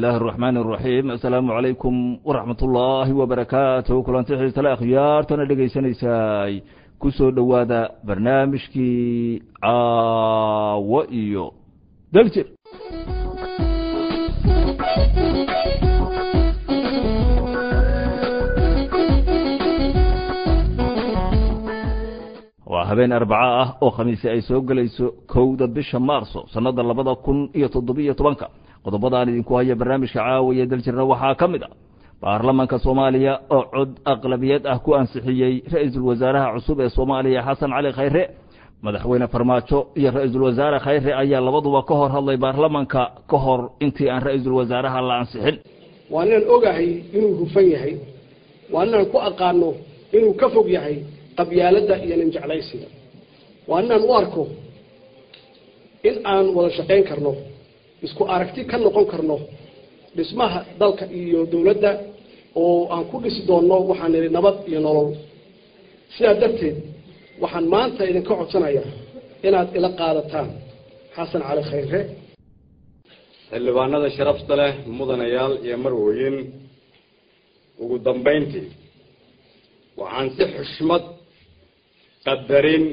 illaahi araxmaani araxiim assalaamu calaykum waraxmat ullaahi wabarakaatuh kulanti xiisale akhyaartana dhegaysanaysaay ku soo dhowaada barnaamijkii caawo iyo daljir waa habeen arbaco ah oo khamiisi ay soo gelayso kowda bisha maarso sannada labada kun iyo toddobiyo tobanka qodobadaan idinku haya barnaamijka caawiya daljirna waxaa ka mid ah baarlamanka soomaaliya oo cod aqlabiyad ah ku ansixiyey ra-iisul wasaaraha cusub ee soomaaliya xasan cali khayre madaxweyne farmaajo iyo ra-iisul wasaare khayre ayaa labaduba ka hor hadlay baarlamanka ka hor intii aan ra-iisul wasaaraha la ansixin waa inaan ogahay inuu hufan yahay waa inaan ku aqaano inuu ka fog yahay qabyaaladda iyo ninjeclaysiga waa inaan u arko in aan wada shaqayn karno isku aragti ka noqon karno dhismaha dalka iyo dowladda oo aan ku dhisi doonno waxaan nidhi nabad iyo nolol sidaa darteed waxaan maanta idinka codsanayaa inaad ila qaadataan xasan cali khayre xildhibaanada sharafta leh mudanayaal iyo marwooyin ugu dambayntii waxaan si xushmad qadarin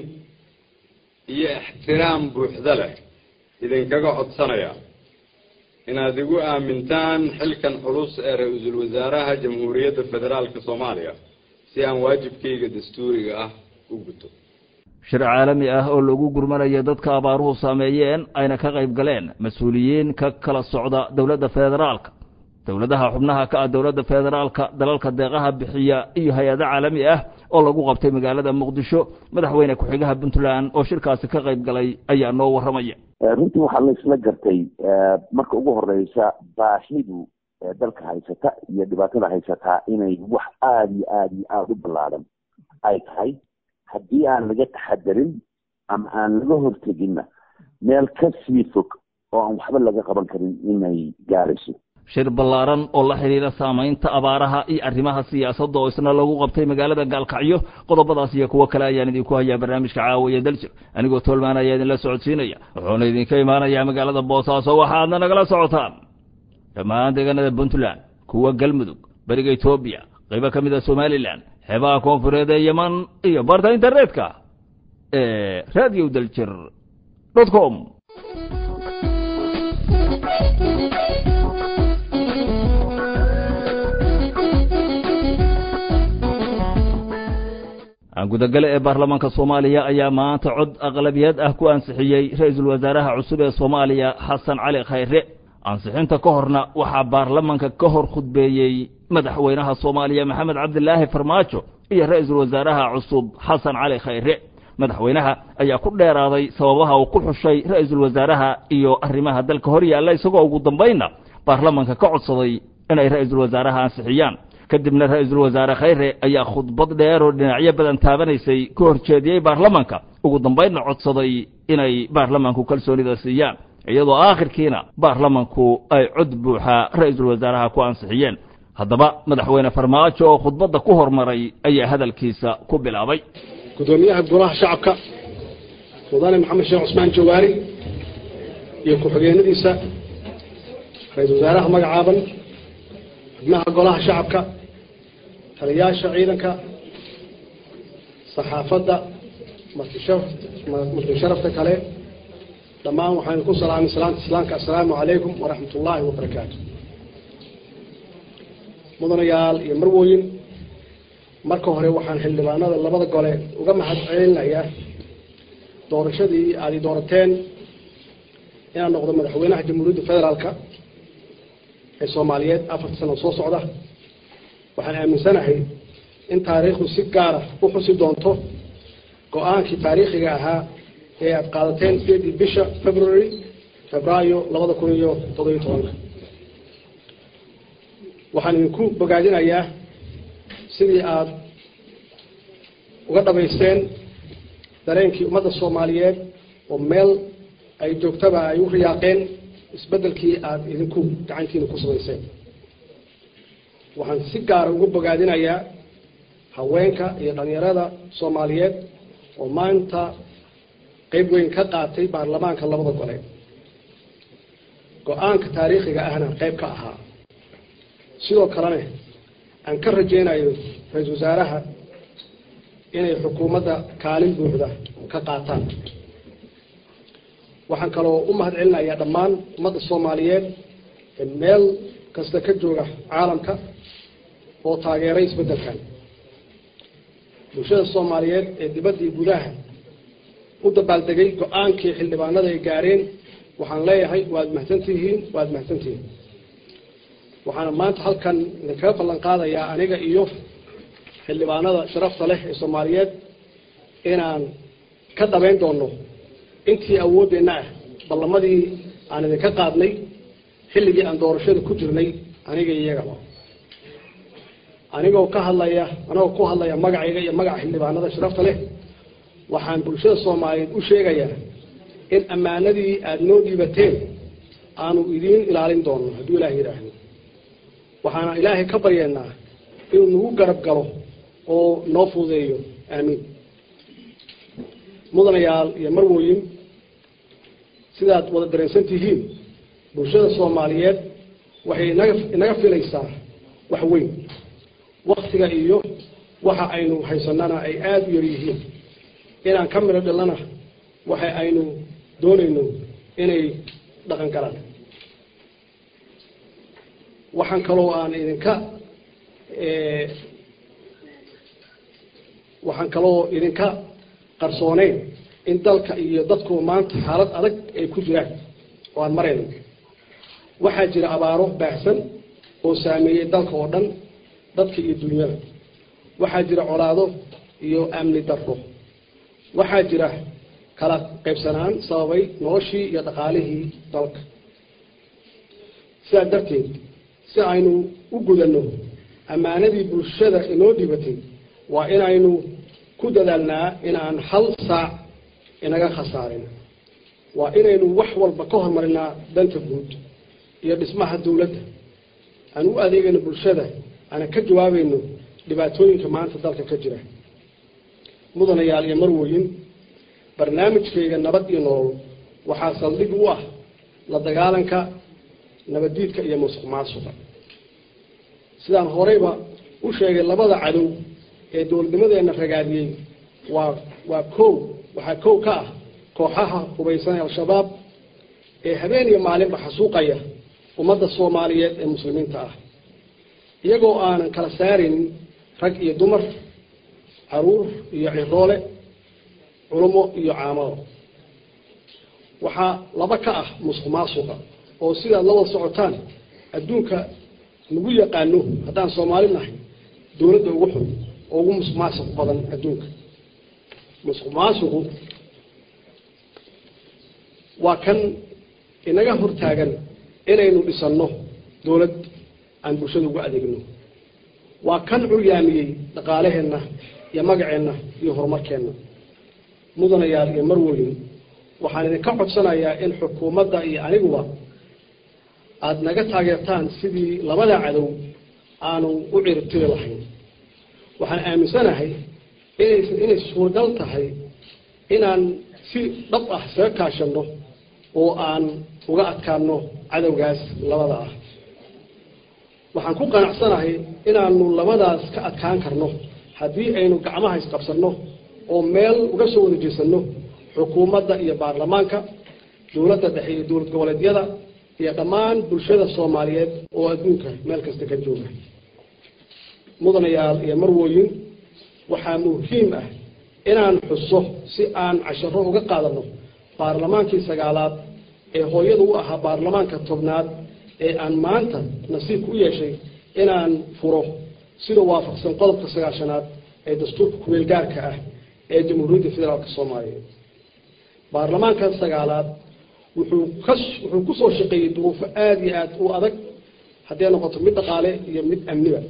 iyo ixtiraam buuxda leh idinkaga codsanayaa inaad igu aamintaan xilkan culus ee ra-iisul wasaaraha jamhuuriyadda federaalka soomaaliya si aan waajibkayga dastuuriga ah u guto shir caalami ah oo lagu gurmanayo dadka abaaruhu saameeyeen ayna ka qayb galeen mas-uuliyiin ka kala socda dowladda federaalka dowladaha xubnaha ka ah dowladda federaalka dalalka deeqaha bixiya iyo hay-ado caalami ah oo lagu qabtay magaalada muqdisho madaxweyne ku-xigaha puntland oo shirkaasi ka qayb galay ayaa noo warramaya runtii waxaa la isla gartay marka ugu horeysa baahidu dalka haysata iyo dhibaatada haysataa inay wax aada iyo aada iyo aada u ballaadan ay tahay haddii aan laga taxadarin ama aan laga horteginna meel ka sii fog oo aan waxba laga qaban karin inay gaarayso shir ballaaran oo la xidhiira saamaynta abaaraha iyo arrimaha siyaasadda oo isna lagu qabtay magaalada gaalkacyo qodobadaas iyo kuwo kale ayaan idinku hayaa barnaamijka caawiya daljir anigoo toolmaan ayaa idinla socodsiinaya wuxuuna idinka imaanayaa magaalada boosaaso waxaadna nagala socotaan dhammaan deegaanada puntland kuwa galmudug beriga etoobiya qaybo ka mid a somalilan xeebaha koonfureed ee yeman iyo barta internetka ee radio daljir dot com gudagale ee baarlamaanka soomaaliya ayaa maanta cod aqlabiyad ah ku ansixiyey ra-iisul wasaaraha cusub ee soomaaliya xasan cali khayre ansixinta ka horna waxaa baarlamanka ka hor khudbeeyey madaxweynaha soomaaliya maxamed cabdilaahi farmaajo iyo ra-iisul wasaaraha cusub xasan cali khayre madaxweynaha ayaa ku dheeraaday sababaha uu ku xushay ra-iisul wasaaraha iyo arrimaha dalka hor yaalla isagoo ugu dambaynna baarlamanka ka codsaday inay ra-iisul wasaaraha ansixiyaan kadibna ra-iisul wasaare khayre ayaa khudbad dheer oo dhinacyo badan taabanaysay ka hor jeediyey baarlamanka ugu dambaynna codsaday inay baarlamanku kalsoonida siiyaan iyadoo aakhirkiina baarlamanku ay cod buuxa ra-iisul wasaaraha ku ansixiyeen haddaba madaxweyne farmaajo oo khudbadda ku hormaray ayaa hadalkiisa ku bilaabay gudoomiyaha golaha shacabka mudane maxamed sheekh cusmaan jawaari iyo ku-xigeenadiisa ra-iisul wasaaraha magacaaban xubnaha golaha shacabka taliyaasha ciidanka saxaafadda marti sharafta kale dhammaan waxaan ku salaamay salaanta islaamka assalaamu calaykum waraxmat ullaahi wabarakaatu mudanayaal iyo marwooyin marka hore waxaan xildhibaanada labada gole uga mahad celinayaa doorashadii aad i doorateen inaan noqdo madaxweynaha jamhuuriyadda federaalka ee soomaaliyeed afarta sano soo socda waxaan aaminsanahay in taariikhdu si gaara u xusi doonto go-aankii taariikhiga ahaa ee aad qaadateen sideedii bisha february febraayo labada kun iyo toddobiyo tobanka waxaan idinku bogaadinayaa sidii aada uga dhamaysteen dareenkii ummadda soomaaliyeed oo meel ay joogtaba ay u riyaaqeen isbeddelkii aada idinku gacantiina ku samayseen waxaan si gaara uga bogaadinayaa haweenka iyo dhalinyarada soomaaliyeed oo maanta qeyb weyn ka qaatay baarlamaanka labada gole go-aanka taariikhiga ahna qayb ka ahaa sidoo kalena aan ka rajaynayo ra-iisul wasaaraha inay xukuumadda kaalin buuxda ka qaataan waxaan kaloo u mahad celinayaa dhammaan ummadda soomaaliyeed ee meel kasta ka jooga caalamka oo taageeray isbeddelkan bulshada soomaaliyeed ee dibaddii gudaha u dabaaldegay go-aankii xildhibaanada ay gaareen waxaan leeyahay waad mahadsantihiin waad mahadsantihiin waxaana maanta halkan idinkaga ballan qaadayaa aniga iyo xildhibaanada sharafta leh ee soomaaliyeed inaan ka dhabayn doono intii awooddeenna ah ballamadii aan idinka qaadnay xilligii aan doorashada ku jirnay aniga iyagaba anigoo ka hadlaya anigoo ku hadlaya magacayga iyo magaca xildhibaanada sharafta leh waxaan bulshada soomaaliyeed u sheegayaa in ammaanadii aada noo dhiibateen aanu idiin ilaalin doono hadduu ilaah yidhaahdo waxaana ilaahay ka baryeennaa inuu nagu garab galo oo noo fududeeyo aamiin mudanayaal iyo marwooyin sidaad wada dareensan tihiin bulshada soomaaliyeed waxay inaga inaga filaysaa wax weyn waktiga iyo waxa aynu haysanana ay aada u yar yihiin inaan ka midho dhilana waxa aynu doonayno inay dhaqan galaan waxaan kaloo aan idinka waxaan kaloo idinka qarsooneyn in dalka iyo dadku maanta xaalad adag ay ku jiraan oo aan marayno waxaa jira abaaro baahsan oo saameeyey dalka oo dhan dadka iyo dunyada waxaa jira colaado iyo amni darro waxaa jira kala qaybsanaan sababay noloshii iyo dhaqaalihii dalka sidaa darteed si aynu u gudanno ammaanadii bulshada inoo dhibatay waa inaynu ku dadaalnaa inaan hal saac inaga khasaarin waa inaynu wax walba ka hormarinaa danta guud iyo dhismaha dawladda aan u adeegayno bulshada aanan ka jawaabayno dhibaatooyinka maanta dalka ka jira mudanayaal iyo marwooyin barnaamijkayga nabad iyo nolol waxaa saldhig u ah la dagaalanka nabaddiidka iyo musuq maasuqa sidaan horeyba u sheegay labada cadow ee dowladnimadeenna ragaadiyey waa waa kow waxaa kow ka ah kooxaha hubaysan ee al-shabaab ee habeen iyo maalinba xasuuqaya ummadda soomaaliyeed ee muslimiinta ah iyagoo aanan kala saaraynin rag iyo dumar caruur iyo ciroole culummo iyo caamado waxaa laba ka ah musuq maasuqa oo sidaad la wada socotaan adduunka nagu yaqaano haddaan soomaali nahay dowladda ugu xun oo ugu musuq maasuq badan adduunka musuq maasuqu waa kan inaga hortaagan inaynu dhisanno dowlad aan bulshada ugu adeegno waa kan curyaamiyey dhaqaalaheenna iyo magaceenna iyo horumarkeenna mudanayaal iyo marwoyin waxaan idinka codsanayaa in xukuumadda iyo aniguba aada naga taageertaan sidii labada cadow aanu u ciribtiri lahayn waxaan aaminsanahay inay inay suuragal tahay inaan si dhab ah isaga kaashanno oo aan uga adkaano cadowgaas labada ah waxaan ku qanacsanahay inaanu labadaas ka adkaan karno haddii aynu gacmaha isqabsanno oo meel uga soo wada jeesanno xukuumadda iyo baarlamaanka dowladda dhexe iyo dowlad goboleedyada iyo dhammaan bulshada soomaaliyeed oo adduunka meel kasta ka jooga mudanayaal iyo marwooyin waxaa muhiim ah inaan xuso si aan casharo uga qaadano baarlamaankii sagaalaad ee hooyada u ahaa baarlamaanka tobnaad ee aan maanta nasiibka u yeeshay inaan furo sida waafaqsan qodobka sagaashanaad ee dastuurka kumeel gaarka ah ee jamhuuriyadda federaalka soomaaliya baarlamaanka sagaalaad wuxuu ka wuxuu kusoo shaqeeyey duruufo aada iyo aada u adag hadday noqoto mid dhaqaale iyo mid amniba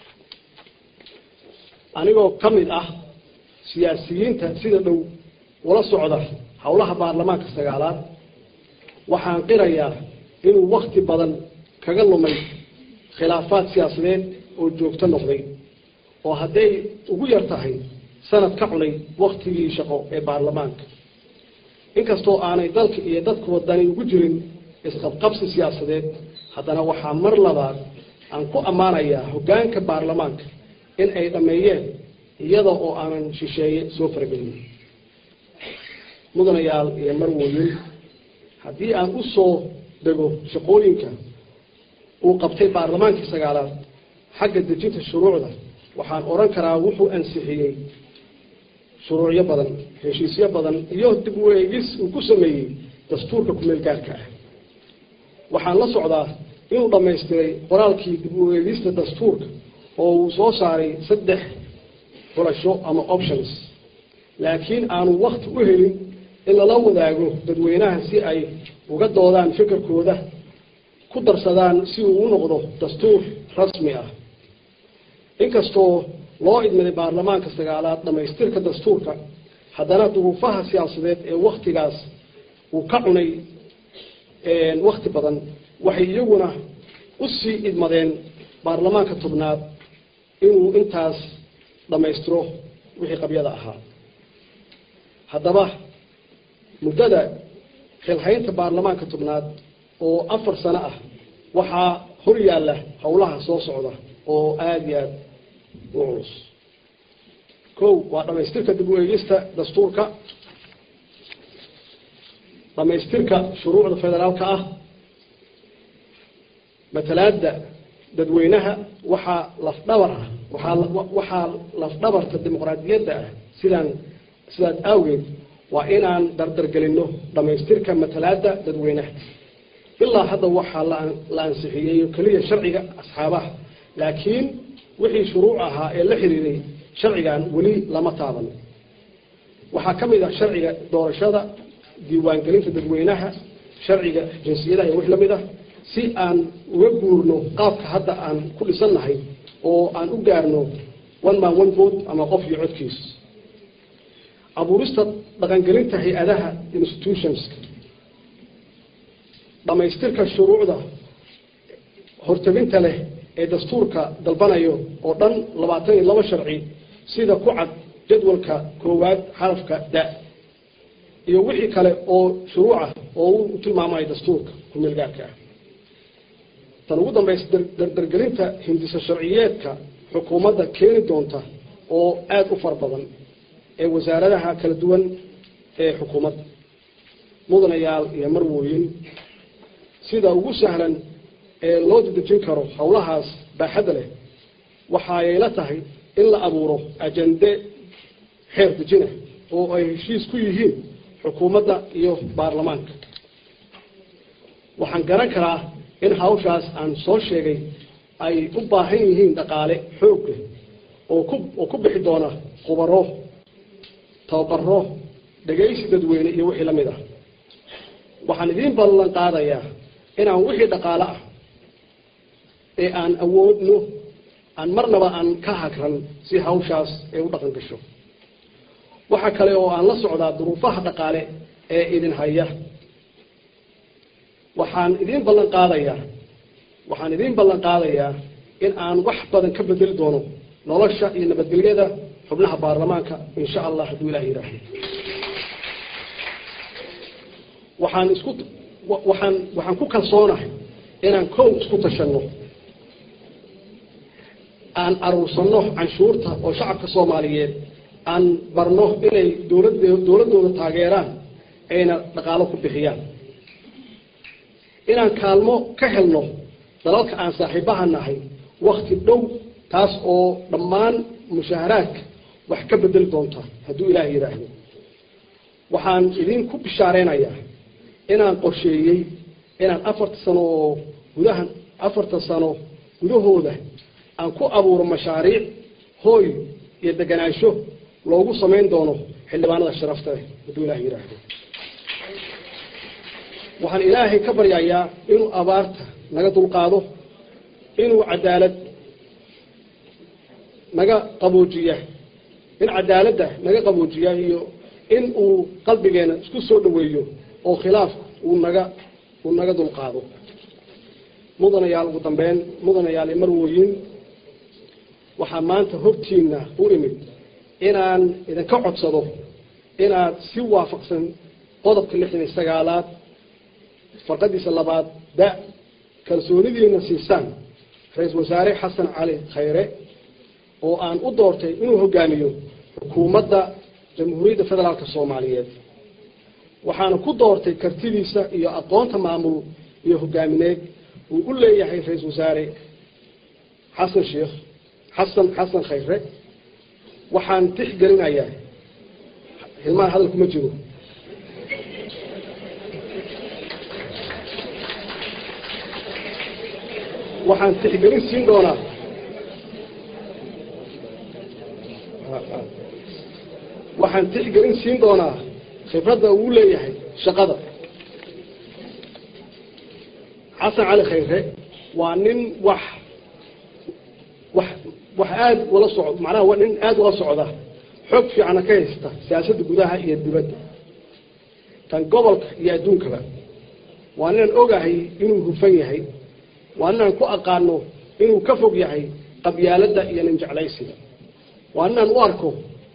anigoo ka mid ah siyaasiyiinta sida dhow ula socda howlaha baarlamaanka sagaalaad waxaan qirayaa inuu wakti badan kaga lumay khilaafaad siyaasadeed oo joogto noqday oo hadday ugu yar tahay sanad ka cunay waktigii shaqo ee baarlamaanka inkastoo aanay dalka iyo dadka wadani ugu jirin isqabqabsi siyaasadeed haddana waxaa mar labaad aan ku ammaanayaa hoggaanka baarlamaanka in ay dhammeeyeen iyada oo aanan shisheeye soo faragelin mudanayaal iyo marwooyin haddii aan u soo dego shaqooyinka uu qabtay baarlamaankii sagaalaad xagga dejinta shuruucda waxaan odhan karaa wuxuu ansixiyey shuruucyo badan heshiisyo badan iyo dib u eegis uu ku sameeyey dastuurka kumeel gaarka ah waxaan la socdaa inuu dhammaystiray qoraalkii dib u eegista dastuurka oo uu soo saaray saddex xulasho ama options laakiin aanu wakti u helin in lala wadaago dadweynaha si ay uga doodaan fikirkooda ku darsadaan si uu u noqdo dastuur rasmi ah inkastoo loo idmaday baarlamaanka sagaalaad dhammaystirka dastuurka haddana duruufaha siyaasadeed ee waktigaas uu ka cunay wakti badan waxay iyaguna u sii idmadeen baarlamaanka tobnaad inuu intaas dhammaystiro wixii qabyada ahaa haddaba muddada xilhaynta baarlamaanka tobnaad oo afar sano ah waxaa hor yaalla howlaha soo socda oo aada iyo aada u culus kow waa dhamaystirka dib u eegista dastuurka dhamaystirka shuruucda federaalka ah matalaada dadweynaha waxaa lafdhabar ah waaa waxaa lafdhabarta dimuqraadiyadda ah sidaan sidaas awgeed waa inaan dardargelino dhamaystirka matalaada dadweynaha ilaa hadda waxaa la ansixiyey keliya sharciga asxaabaha laakiin wixii shuruuc ahaa ee la xiriiray sharcigan weli lama taaban waxaa ka mid ah sharciga doorashada diiwaangelinta dadweynaha sharciga jinsiyadaha iyo wix lamid ah si aan uga guurno qaabka hadda aan ku dhisannahay oo aan u gaarno one man one vote ama qof iyo codkiis abuurista dhaqangelinta hay-adaha institutionska dhamaystirka shuruucda horteginta leh ee dastuurka dalbanayo oo dhan labaatan iyo laba sharci sida ku cad jadwalka koowaad xarafka da iyo wixii kale oo shuruucah oo u tilmaamayo dastuurka kumeel gaarka ah tan ugu dambaysa dardargelinta hindiso sharciyeedka xukuumadda keeni doonta oo aada u fara badan ee wasaaradaha kala duwan ee xukuumadda mudanayaal iyo marwooyin sida ugu sahlan ee loo dedejin karo howlahaas baaxadda leh waxaayayla tahay in la abuuro ajande xeer dejina oo ay heshiis ku yihiin xukuumadda iyo baarlamaanka waxaan garan karaa in hawshaas aan soo sheegay ay u baahan yihiin dhaqaale xoog leh oo ku oo ku bixi doona khubaro tababaro dhegaysi dadweyne iyo wixii la mid ah waxaan idiin ballan qaadayaa inaan wixii dhaqaale ah ee aan awoodno aan marnaba aan ka hagran si hawshaas ay u dhaqan gasho waxa kale oo aan la socdaa duruufaha dhaqaale ee idin haya waxaan idiin ballan qaadayaa waxaan idiin ballan qaadayaa in aan wax badan ka bedeli doono nolosha iyo nabadgelyada xubnaha baarlamaanka insha allah hadduu ilaah yidhaahdo waxaan isku waxaan waxaan ku kalsoonahay inaan kow isku tashanno aan aruursanno canshuurta oo shacabka soomaaliyeed aan barno inay dowlad dowladdooda taageeraan ayna dhaqaalo ku bixiyaan inaan kaalmo ka helno dalalka aan saaxiibaha nahay wakti dhow taas oo dhammaan mushaaharaadka wax ka bedeli doonta hadduu ilaah yidhaahdo waxaan idinku bishaareynayaa inaan qorsheeyey inaan afarta sano oo gudaha afarta sano gudahooda aan ku abuuro mashaariic hooy iyo deganaansho loogu samayn doono xildhibaanada sharafta leh hadduu ilaah yidhaahdo waxaan ilaahay ka baryayaa inuu abaarta naga dulqaado inuu cadaalad naga qaboojiya in cadaaladda naga qaboojiya iyo in uu qalbigeena isku soo dhaweeyo oo khilaafku uu naga uu naga dulqaado mudanayaal ugu dambeyn mudanayaal marwooyin waxaa maanta hortiina u imid inaan idinka codsado inaad si waafaqsan qodobka lixdan iyo sagaalaad farqadiisa labaad da kalsoonidiina siisaan ra-iisul wasaare xasan cali khayre oo aan u doortay inuu hogaamiyo xukuumadda jamhuuriyadda federaalk soomaaliyeed waxaana ku doortay kartidiisa iyo aqoonta maamul iyo hogaamineed uu u leeyahay ra-iisul wasaare xasan sheekh xasan xasan khayre waxaan tixgelinayaa hilmaan hadal kuma jiro waxaan tixgelin siin doonaa waxaan tixgelin siin doonaa khibradda uu leeyahay shaqada xasan cali khayre waa nin wax wax wax aada ula soc macnaha waa nin aada ula socda xoog fiicana ka haysta siyaasadda gudaha iyo dibadda tan gobolka iyo adduunkaba waa ninaan ogahay inuu hufan yahay waa ninaan ku aqaano inuu ka fog yahay qabyaaladda iyo nin jeclaysiga waa ninaan u arko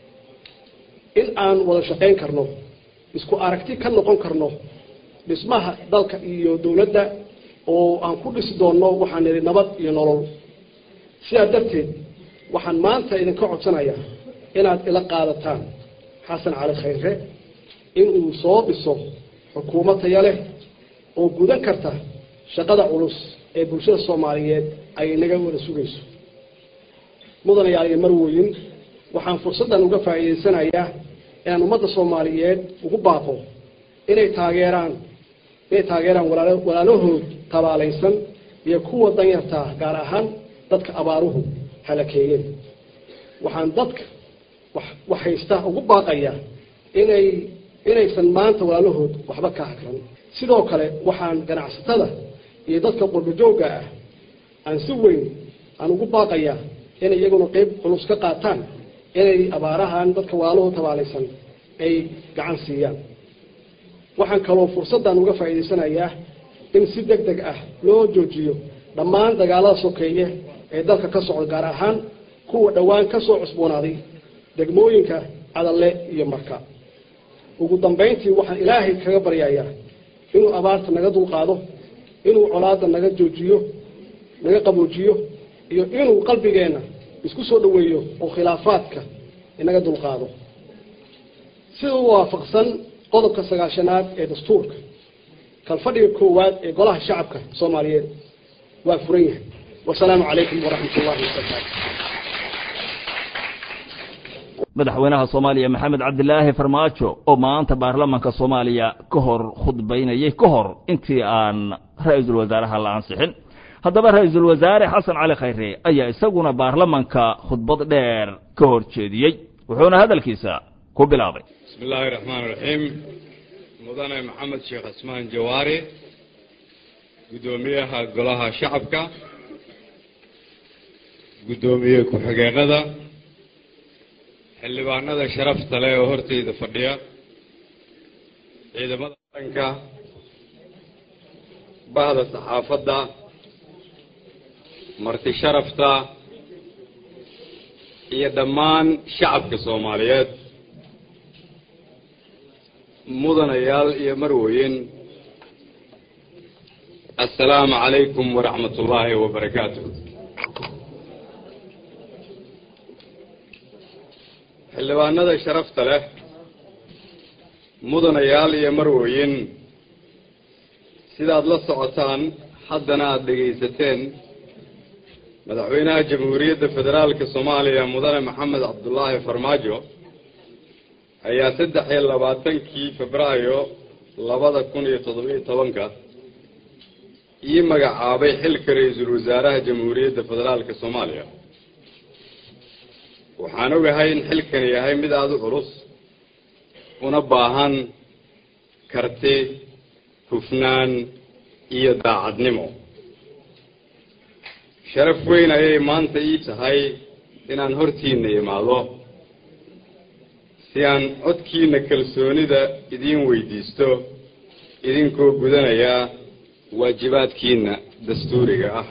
in aan wada shaqayn karno isku aragti ka noqon karno dhismaha dalka iyo dowladda oo aan ku dhisi doonno waxaan nidhi nabad iyo nolol sidaa darteed waxaan maanta idinka codsanayaa inaad ila qaadataan xasan cali khayre inuu soo dhiso xukuumad taya leh oo gudan karta shaqada culus ee bulshada soomaaliyeed ay naga wada sugayso mudanayaal iyo marwoyin waxaan fursaddan uga faa'iidaysanayaa inaan ummadda soomaaliyeed ugu baaqo inay taageeraan inay taageeraan walaalo walaalahood tabaalaysan iyo kuwa danyartaa gaar ahaan dadka abaaruhu halakeeyeen waxaan dadka wax wax haysta ugu baaqayaa inay inaysan maanta walaalahood waxba ka hakran sidoo kale waxaan ganacsatada iyo dadka qurbajoogga ah aan si weyn aan ugu baaqayaa inay iyaguna qeyb culus ka qaataan inay abaarahan dadka walaalahood tabaalaysan ay gacan siiyaan waxaan kaloo fursaddan uga faa'iidaysanayaa in si deg deg ah loo joojiyo dhammaan dagaalada sokeeye ee dalka ka socda gaar ahaan kuwa dhowaan ka soo cusboonaaday degmooyinka cadalle iyo marka ugu dambayntii waxaan ilaahay kaga baryayaa inuu abaarta naga dulqaado inuu colaadda naga joojiyo naga qaboojiyo iyo inuu qalbigeenna isku soo dhoweeyo oo khilaafaadka inaga dulqaado sida u waafaqsan qodobka sagaashanaad ee dastuurka kalfadhiga koowaad ee golaha shacabka soomaaliyeed waa furan yahay wasalaamu calaykum waraxmat ullahi wabarakaatu madaxweynaha soomaaliya maxamed cabdilaahi farmaajo oo maanta baarlamaanka soomaaliya ka hor khudbaynayay ka hor intii aan ra-iisul wasaaraha la ansixin haddaba ra-iisul wasaare xasan cali khayre ayaa isaguna baarlamanka khudbad dheer ka hor jeediyey wuxuuna hadalkiisa ku bilaabay bismi illaahi raxmaan raxiim mudane maxamed sheekh cismaan jawaari guddoomiyaha golaha shacabka guddoomiye ku-xigeenada xildhibaanada sharafta leh oo horteyda fadhiya ciidamada qaranka bahda saxaafadda marti sharafta iyo dhammaan shacabka soomaaliyeed mudanayaal iyo marweyn assalaamu calaykum waraxmat ullaahi wabarakaatu xildhibaanada sharafta leh mudanayaal iyo marweyn sidaad la socotaan haddana aada dhegaysateen madaxweynaha jamhuuriyadda federaalka soomaaliya mudane maxamed cabdulaahi farmaajo ayaa saddex iyo labaatankii febraayo labada kun iyo toddobiyo tobanka ii magacaabay xilka ra-iisul wasaaraha jamhuuriyadda federaalka soomaaliya waxaan ogahay in xilkani yahay mid aada u culus una baahan karti hufnaan iyo daacadnimo sharaf weyn ayay maanta ii tahay inaan hortiina imaado si aan codkiina kalsoonida idiin weydiisto idinkoo gudanaya waajibaadkiina dastuuriga ah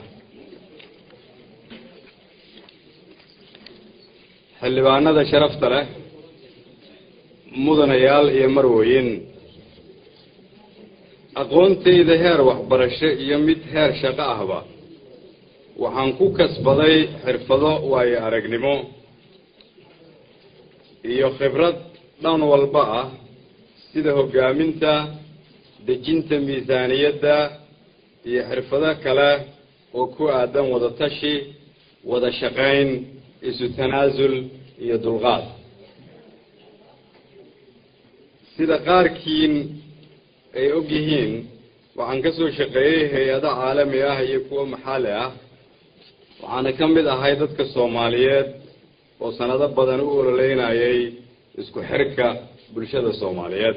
xildhibaanada sharafta leh mudanayaal iyo marweyn aqoontayda heer waxbarasho iyo mid heer shaqo ahba waxaan ku kasbaday xirfado waayo aragnimo iyo khibrad dhan walba ah sida hoggaaminta dejinta miisaaniyadda iyo xirfado kale oo ku aadan wada tashi wada shaqayn isu tanaasul iyo dulqaad sida qaarkiin ay og yihiin waxaan ka soo shaqeeyey hay-ado caalami ah iyo kuwo maxalli ah waxaana ka mid ahay dadka soomaaliyeed oo sanado badan u ololeynayay isku xirka bulshada soomaaliyeed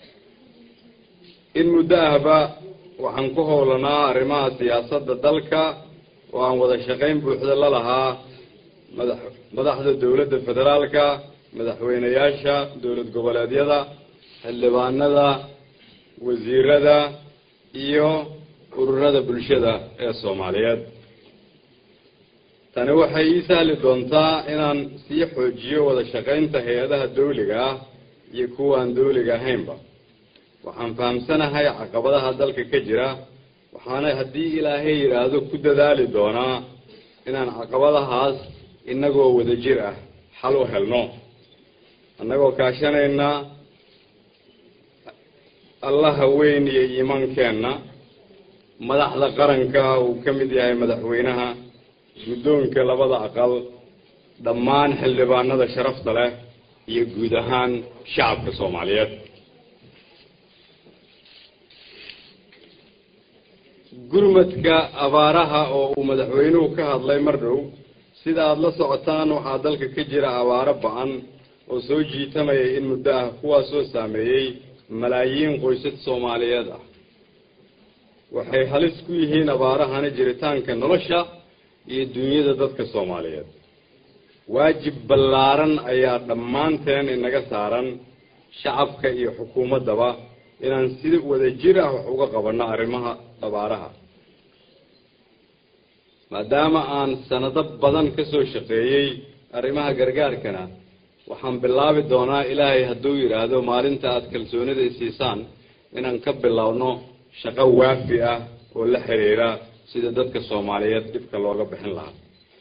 in muddo ahba waxaan ku howlanaa arrimaha siyaasadda dalka oo aan wada shaqayn buuxda la lahaa madax madaxda dowladda federaalka madaxweyneyaasha dowlad goboleedyada xildhibaanada wasiirada iyo ururada bulshada ee soomaaliyeed tani waxay ii sahli doontaa inaan sii xoojiyo wada shaqaynta hay-adaha dawliga ah iyo kuwaan dawliga ahaynba waxaan fahamsanahay caqabadaha dalka ka jira waxaana haddii ilaahay yidhaahdo ku dadaali doonaa inaan caqabadahaas innagoo wadajir ah xal u helno annagoo kaashanayna allaha weyn iyo iimaankeenna madaxda qaranka uu ka mid yahay madaxweynaha guddoonka labada aqal dhammaan xildhibaanada sharafta leh iyo guud ahaan shacabka soomaaliyeed gurmadka abaaraha oo uu madaxweynuhu ka hadlay mar dhow sida aada la socotaan waxaa dalka ka jira abaaro ba-an oo soo jiitamayay in muddo ah kuwaasoo saameeyey malaayiin qoysas soomaaliyeed ah waxay halis ku yihiin abaarahani jiritaanka nolosha iyo dunyada dadka soomaaliyeed waajib ballaaran ayaa dhammaanteen inaga saaran shacabka iyo xukuumaddaba inaan si wadajir ah wax uga qabanno arrimaha abaaraha maadaama aan sanado badan ka soo shaqeeyey arrimaha gargaarkana waxaan bilaabi doonaa ilaahay hadduu yidhaahdo maalinta aada kalsoonida isiisaan inaan ka bilowno shaqo waafi ah oo la xiriira sida dadka soomaaliyeed dhibka looga bixin lahaa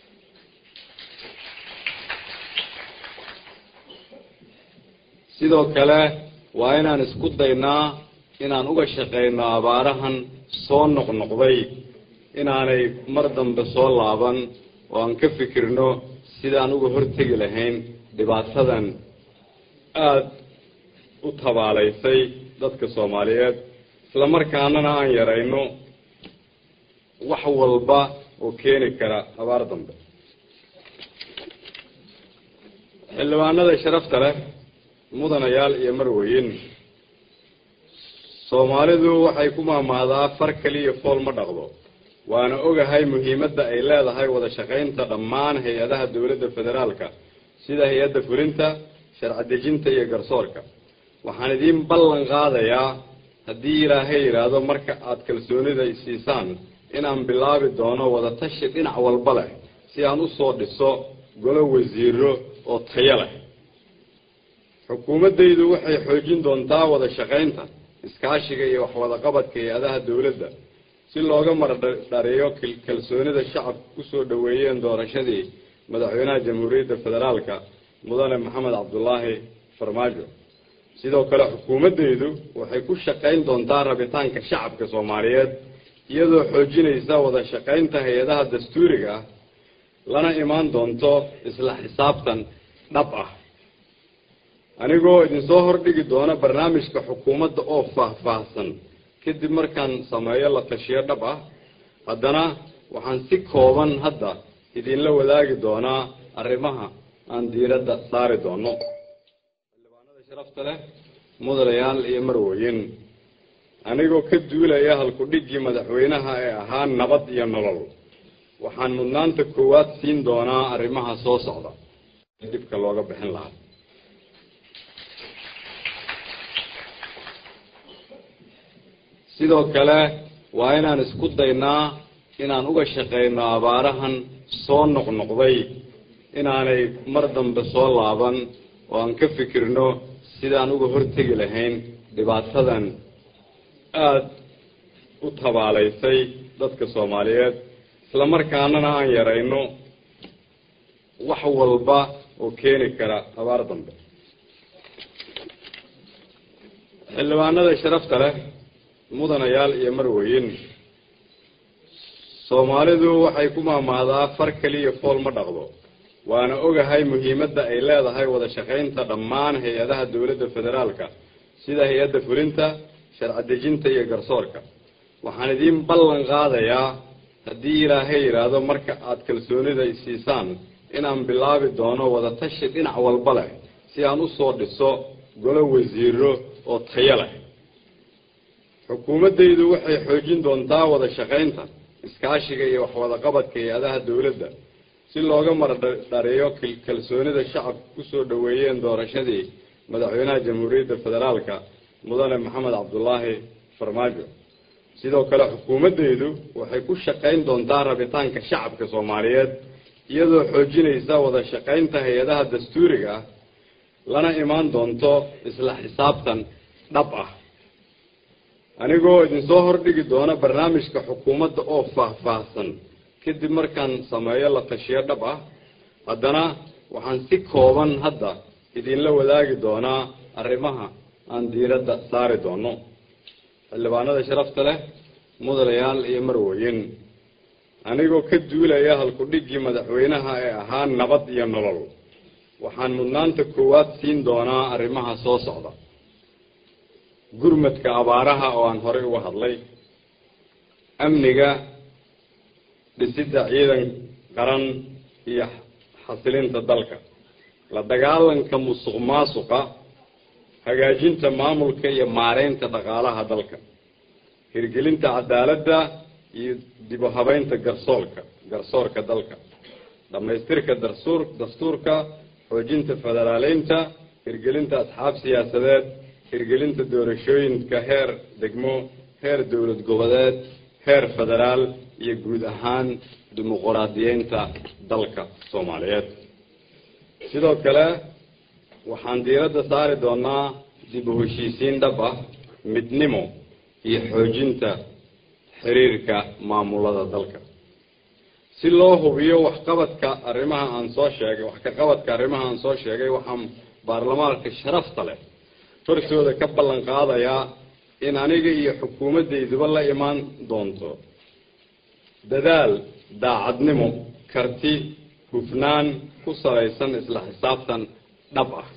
sidoo kale waa inaan isku daynaa inaan uga shaqayno abaarahan soo noqnoqday inaanay mar dambe soo laaban oo aan ka fikirno sidaan uga hortegi lahayn dhibaatadan aada u tabaalaysay dadka soomaaliyeed isla markaanana aan yarayno wax walba oo keeni kara abaar dambe xildhibaanada sharafta leh mudanayaal iyo marweyn soomaalidu waxay ku maamaadaa far keliya fool ma dhaqdo waana ogahay muhiimadda ay leedahay wada shaqaynta dhammaan hay-adaha dowladda federaalka sida hay-adda fulinta sharci dejinta iyo garsoorka waxaan idiin ballan qaadayaa haddii ilaahay yidhaahdo marka aada kalsoonida siisaan inaan bilaabi doono wada tashi dhinac walba leh si aan usoo dhiso golo wasiiro oo tayo leh xukuumaddaydu waxay xoojin doontaa wada shaqaynta iskaashiga iyo waxwadaqabadka hay-adaha dowladda si looga mardhariyo kalsoonida shacabka kusoo dhoweeyeen doorashadii madaxweynaha jamhuuriyadda federaalka mudane maxamed cabdulaahi farmaajo sidoo kale xukuumaddaydu waxay ku shaqayn doontaa rabitaanka shacabka soomaaliyeed iyadoo xoojinaysa wada shaqaynta hay-adaha dastuuriga ah lana imaan doonto isla xisaabtan dhab ah anigoo idinsoo hordhigi doona barnaamijka xukuumadda oo faahfaahsan kadib markaan sameeyo la tashiyo dhab ah haddana waxaan si kooban hadda idinla wadaagi doonaa arrimaha aan diiradda saari doono xildhibaanada sharafta leh mudanayaal iyo marweyn anigoo ka duulaya halku-dhiggii madaxweynaha ee ahaa nabad iyo nolol waxaan mudnaanta koowaad siin doonaa arrimaha soo socda dhibka looga bixin lahaa sidoo kale waa inaan isku daynaa inaan uga shaqayno abaarahan soo noqnoqday inaanay mar dambe soo laaban oo aan ka fikirno sidaan uga hortegi lahayn dhibaatadan aada u tabaalaysay dadka soomaaliyeed isla markaanana aan yarayno wax walba oo keeni kara abaar dambe xildhibaanada sharafta leh mudanayaal iyo marweyn soomaalidu waxay ku maamaadaa far keliya fool ma dhaqdo waana ogahay muhiimadda ay leedahay wada shaqaynta dhammaan hay-adaha dowladda federaalka sida hay-adda fulinta sharci dejinta iyo garsoorka waxaan idiin ballan qaadayaa haddii ilaahay yidhaahdo marka aada kalsoonida isiisaan inaan bilaabi doono wada tashi dhinac walba leh si aan usoo dhiso golo wasiiro oo tayo leh xukuumaddaydu waxay xoojin doontaa wada shaqaynta iskaashiga iyo waxwadaqabadka hay-adaha dowladda si looga mardhareeyo kalsoonida shacabka kusoo dhoweeyeen doorashadii madaxweynaha jamhuuriyadda federaalka mudane maxamed cabdulaahi farmaajo sidoo kale xukuumaddaydu waxay ku shaqayn doontaa rabitaanka shacabka soomaaliyeed iyadoo xoojinaysa wada shaqaynta hay-adaha dastuuriga ah lana imaan doonto isla xisaabtan dhab ah anigoo idinsoo hordhigi doona barnaamijka xukuumadda oo faahfaahsan kadib markaan sameeyo la tashiyo dhab ah haddana waxaan si kooban hadda idinla wadaagi doonaa arrimaha aan diiradda saari doono xildhibaanada sharafta leh mudanayaal iyo marweyn anigoo ka duulaya halku-dhiggii madaxweynaha ee ahaa nabad iyo nolol waxaan mudnaanta koowaad siin doonaa arrimaha soo socda gurmadka abaaraha oo aan horey uga hadlay amniga dhisidda ciidan qaran iyo xasilinta dalka la dagaalanka musuq maasuqa hagaajinta maamulka iyo maareynta dhaqaalaha dalka hirgelinta cadaaladda iyo dib u habeynta garsoolka garsoorka dalka dhammaystirka darsuur dastuurka xoojinta federaaleynta hirgelinta asxaab siyaasadeed hirgelinta doorashooyinka heer degmo heer dowlad goboleed heer federaal iyo guud ahaan dimuquraadiyeynta dalka soomaaliyeed sidoo kale waxaan diiradda saari doonaa dib u heshiisiin dhab ah midnimo iyo xoojinta xiriirka maamulada dalka si loo hubiyo waxqabadka arrimaha aan soo sheegay wax ka qabadka arrimaha aan soo sheegay waxaan baarlamaanka sharafta leh hortooda ka ballan qaadayaa in aniga iyo xukuumaddayduba la imaan doonto dadaal daacadnimo karti hufnaan ku salaysan isla xisaabtan dhab ah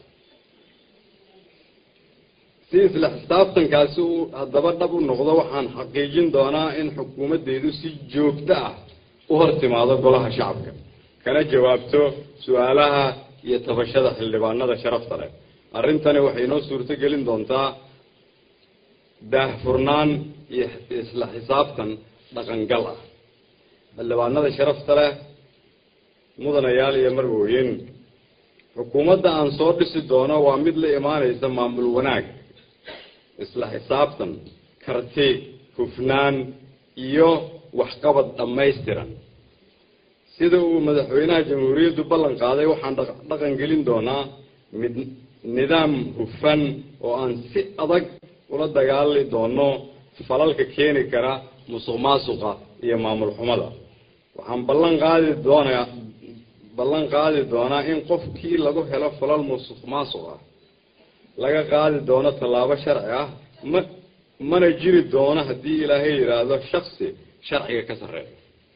si isla xisaabtankaasi uu haddaba dhab u noqdo waxaan xaqiijin doonaa in xukuumaddaydu si joogto ah u hor timaado golaha shacabka kana jawaabto su-aalaha iyo tabashada xildhibaanada sharafta leh arrintani waxay inoo suurto gelin doontaa daahfurnaan iyo isla xisaabtan dhaqangal ah xildhibaanada sharafta leh mudanayaal iyo marwooyin xukuumadda aan soo dhisi doono waa mid la imaanaysa maamul wanaag isla xisaabtan karti hufnaan iyo waxqabad dhammaystiran sida uu madaxweynaha jamhuuriyaddu ballan qaaday waxaan dhaqan gelin doonaa mid nidaam hufan oo aan si adag ula dagaali doono falalka keeni kara musuq maasuqa iyo maamul xumada waxaan ballan qaadi doonaa ballan qaadi doonaa in qofkii lagu helo falal musuq maasuq ah laga qaadi doono tallaabo sharci ah ma mana jiri doono haddii ilaahay yidhaahdo shaksi sharciga ka sarreeya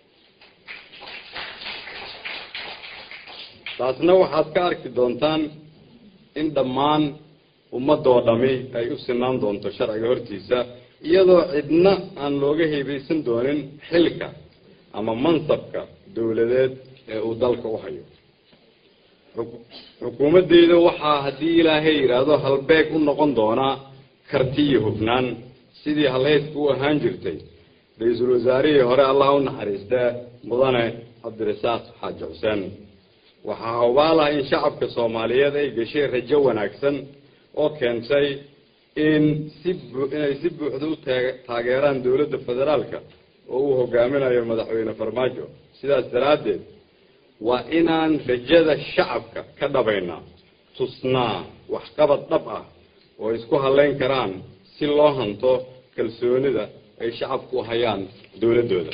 taasna waxaad ka arki doontaan in dhammaan ummadoo dhami ay u sinaan doonto sharciga hortiisa iyadoo cidna aan looga heebaysan doonin xilka ama mansabka dowladeed ee uu dalka u hayo xukuumaddeyda waxaa haddii ilaahay yidhaahdo halbeeg u noqon doonaa karti iyo hufnaan sidii halhaydka u ahaan jirtay ra-iisul wasaarihii hore allah u naxariistee mudane cabdirasaaq xaaji xuseen waxaa hawbaalaha in shacabka soomaaliyeed ay gashay rajo wanaagsan oo keentay in si inay si buuxda u taageeraan dowladda federaalka oo uu hogaaminayo madaxweyne farmaajo sidaas daraaddeed waa inaan rajada shacabka ka dhabaynaa tusnaa waxqabad dhab ah oo isku halayn karaan si loo hanto kalsoonida ay shacabku u hayaan dowladdooda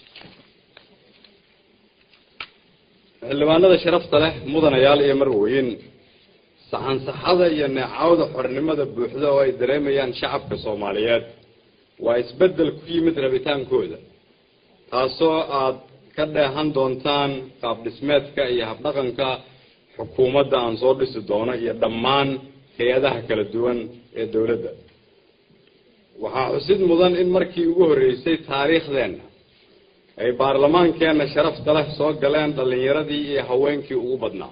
xildhibaanada sharafta leh mudanayaal iyo marweyn saxansaxada iyo neecawda xornimada buuxda oo ay dareemayaan shacabka soomaaliyeed waa isbeddel ku yimid rabitaankooda taasoo aad ka dheehan doontaan qaab dhismeedka iyo habdhaqanka xukuumadda aan soo dhisi doono iyo dhammaan hay-adaha kala duwan ee dowladda waxaa xusid mudan in markii ugu horreysay taariikhdeenna ay baarlamaankeenna sharafta leh soo galeen dhallinyaradii iyo haweenkii ugu badnaa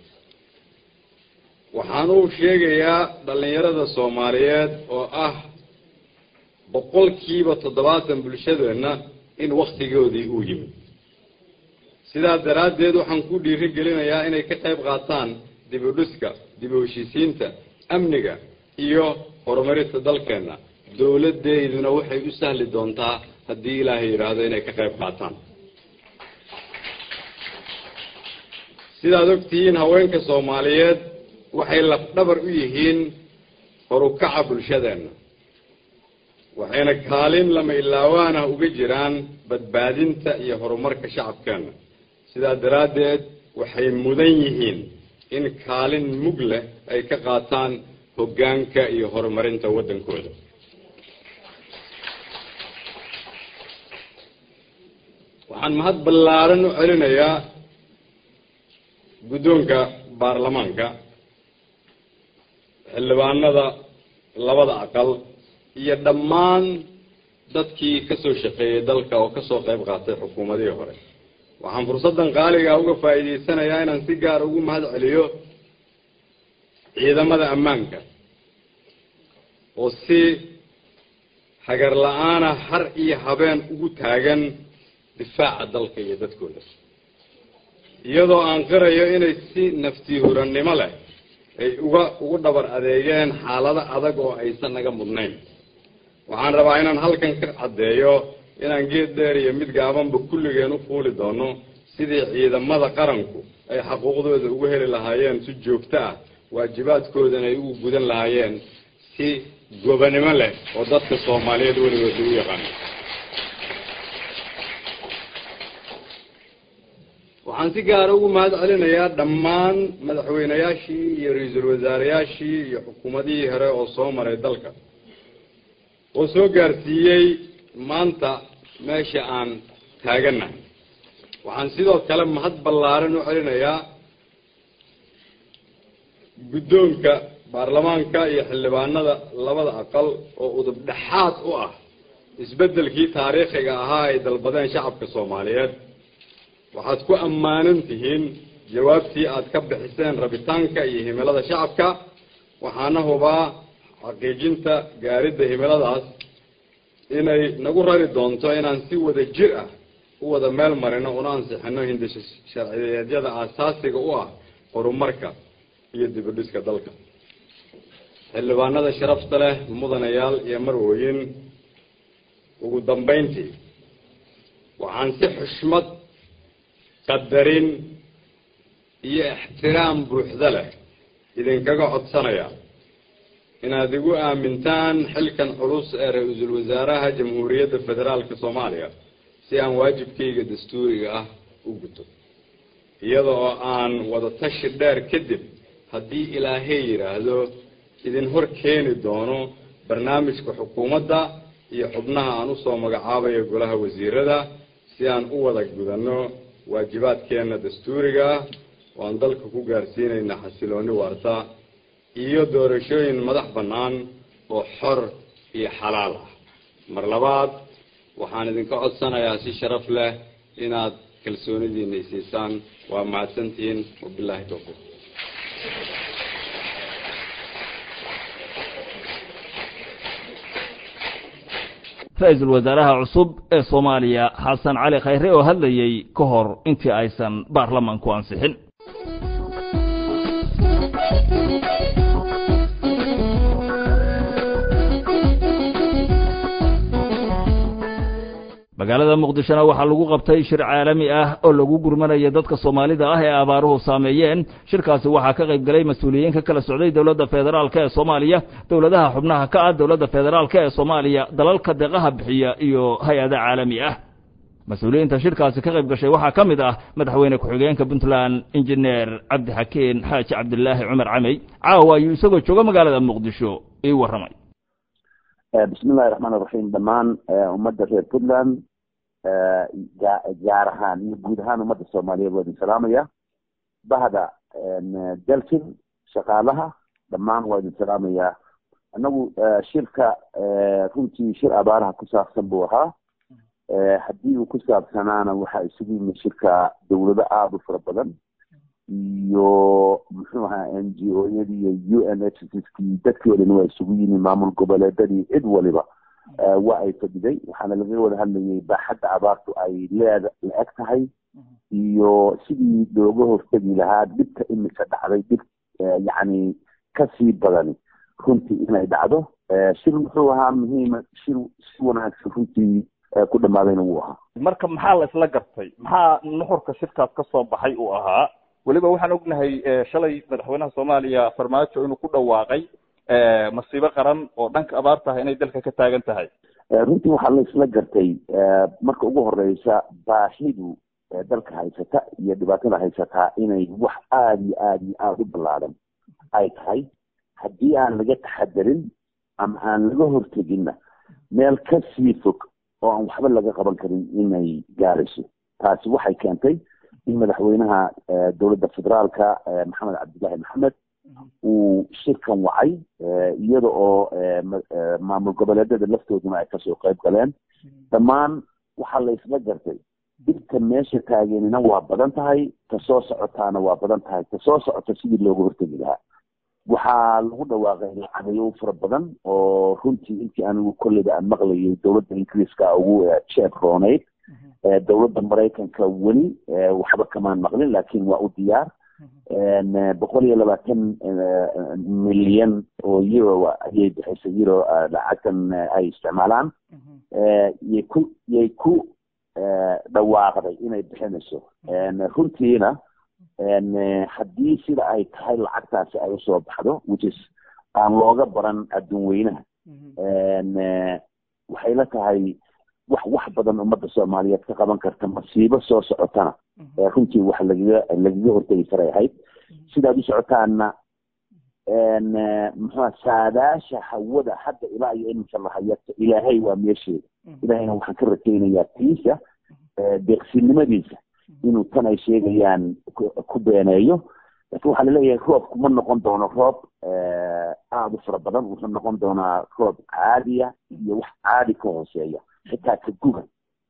waxaan uu sheegayaa dhallinyarada soomaaliyeed oo ah boqolkiiba toddobaatan bulshadeenna in wakhtigoodii uu yimid sidaa daraaddeed waxaan ku dhiiri gelinayaa inay ka qayb qaataan dib u dhiska dib u heshiisiinta amniga iyo horumarinta dalkeenna dowladdeyduna waxay u sahli doontaa haddii ilaahay yidhaahdo inay ka qayb qaataan sidaad ogtihiin haweenka soomaaliyeed waxay lafdhabar u yihiin horukaca bulshadeenna waxayna kaalin lama ilaawaana uga jiraan badbaadinta iyo horumarka shacabkeenna sidaa daraaddeed waxay mudan yihiin in kaalin mug leh ay ka qaataan hoggaanka iyo horumarinta waddankooda waxaan mahad ballaaran u celinayaa guddoonka baarlamaanka xildhibaanada labada aqal iyo dhammaan dadkii ka soo shaqeeyey dalka oo kasoo qayb qaatay xukuumadihii hore waxaan fursaddan qaaliga uga faa'iidaysanayaa inaan si gaar ugu mahad celiyo ciidamada ammaanka oo si hagar la-aana har iyo habeen ugu taagan difaaca dalka iyo dadkooda iyadoo aan qirayo inay si naftiihurannimo leh ay uga ugu dhabar adeegeen xaalado adag oo aysan naga mudnayn waxaan rabaa inaan halkan ka caddeeyo inaan geed dheer iyo mid gaabanba kulligeen u fuuli doono sidii ciidamada qaranku ay xaquuqdooda ugu heli lahaayeen si joogto ah waajibaadkoodana ay ugu gudan lahaayeen si gobanimo leh oo dadka soomaaliyeed weligood lagu yaqaano waxaan si gaara ugu mahad celinayaa dhammaan madaxweynayaashii iyo ra-iisul wasaareyaashii iyo xukuumadihii hore oo soo maray dalka oo soo gaarsiiyey maanta meesha aan taagannahay waxaan sidoo kale mahad ballaaran u celinayaa guddoonka baarlamaanka iyo xildhibaanada labada aqal oo udub dhexaad u ah isbeddelkii taariikhiga ahaa ay dalbadeen shacabka soomaaliyeed waxaad ku ammaanan tihiin jawaabtii aad ka bixiseen rabitaanka iyo himilada shacabka waxaana hubaa xaqiijinta gaaridda himiladaas inay nagu rari doonto inaan si wada jir ah u wada meel marino una ansixino hindisho sharciyeedyada aasaasiga u ah horumarka iyo dibudhiska dalka xildhibaanada sharafta leh mudanayaal iyo marwooyin ugu dambayntii waxaan si xushmad qadarin iyo ixtiraam buuxda leh idinkaga codsanayaa inaad igu aamintaan xilkan culus ee ra-iisul wasaaraha jamhuuriyadda federaalka soomaaliya si aan waajibkayga dastuuriga ah u guto iyada oo aan wada tashi dheer kadib haddii ilaahay yidhaahdo idin hor keeni doono barnaamijka xukuumadda iyo xubnaha aan usoo magacaabayo golaha wasiirada si aan u wada gudanno waajibaadkeenna dastuuriga ah oo aan dalka ku gaarsiinayna xasilooni waarta iyo doorashooyin madax bannaan oo xor iyo xalaal ah mar labaad waxaan idinka codsanayaa si sharaf leh inaad kalsoonidiina isiisaan waa mahadsantihiin wabilaahi towfiiq ra-iisul wasaaraha cusub ee soomaaliya xasan cali khayre oo hadlayey ka hor intii aysan baarlamanku ansixin magaalada muqdishona waxaa lagu qabtay shir caalami ah oo lagu gurmanaya dadka soomaalida ah ee abaaruhu saameeyeen shirkaasi waxaa ka qayb galay mas-uuliyiin ka kala socday dowladda federaalk ee soomaaliya dowladaha xubnaha ka ah dowladda federaalk ee soomaaliya dalalka deeqaha bixiya iyo hay-ada caalami ah mas-uuliyiinta shirkaasi ka qayb gashay waxaa ka mid ah madaxweyne ku-xigeenka puntland injineer cabdixakiin xaaji cabdilaahi cumar camey caawa ayuu isagoo jooga magaalada muqdisho ii warramay bismillahi raxmaan iraxiim dhammaan ummadda reer puntland gaar ahaan iyo guud ahaan ummadda soomaaliyeed waa idin salaamaya bahda dalkin shaqaalaha dhammaan waa idin salaamayaa annagu shirka runtii shir abaaraha ku saabsan buu ahaa haddii uu ku saabsanaana waxaa isugu yimid shirka dawlado aada u fara badan iyo muxuu ahaa n g o yadii iyo u n h skii dadkii o dhan waa isugu yimid maamul goboleedadii cid waliba waa ay fadhiday waxaana laga wada hadlayay baaxadda abaartu ay leeda la eg tahay iyo sidii looga hortegi lahaa dhibka imika dhacday dhib yacni kasii badani runtii inay dhacdo shir muxuu ahaa muhiima shir si wanaagsan runtii ku dhamaadayna wuu ahaa marka maxaa la isla gartay maxaa nuxurka shirkaas ka soo baxay uu ahaa weliba waxaan ognahay shalay madaxweynaha soomaaliya farmaajo inuu ku dhawaaqay masiibo qaran oo dhanka abaarta ah inay dalka ka taagan tahay runtii waxaa la isla gartay marka ugu horeysa baahidu dalka haysata iyo dhibaatada haysataa inay wax aada iyo aada iyo aada u ballaadan ay tahay haddii aan laga taxadarin ama aan laga horteginna meel kasii fog oo aan waxba laga qaban karin inay gaarayso taasi waxay keentay in madaxweynaha dowladda federaalka maxamed cabdillaahi maxamed uu shirkan wacay iyada oo maamul goboleedada laftooduna ay kasoo qayb galeen dhammaan waxaa la isla gartay dhibta meesha taagenina waa badan tahay ta soo socotaana waa badan tahay ta soo socota sidii looga hortegi lahaa waxaa lagu dhawaaqay lacageyo fara badan oo runtii intii anigu kolleyda aan maqlayay dowladda ingiriiska ugu jeeb roonayd dowladda maraykanka weli waxba kamaan maqlin laakiin waa u diyaar boqol iyo labaatan milyan oo euro ayay bixisay euro lacagtan ay isticmaalaan yay ku yay ku dhawaaqday inay bixinayso runtiina haddii sida ay tahay lacagtaasi ay usoo baxdo which is aan looga baran adduun weynaha waxay la tahay wax wax badan ummadda soomaaliyeed ka qaban karta masiibo soo socotana runtii wax lagaga lagaga hortegi karay ahayd sidaad u socotaana muxua saadaasha hawada hadda ilaa iyo iminka lahayata ilaahay waa meesheeda ilaahayna waxaan ka rakeynayaa tiisa deeqsinimadiisa inuu tan ay sheegayaan ku beeneeyo lakin waxaa laleeyahay roobku ma noqon doono roob aada u fara badan wuxuu noqon doonaa roob caadiya iyo wax caadi ka hooseeya xitaa ka guga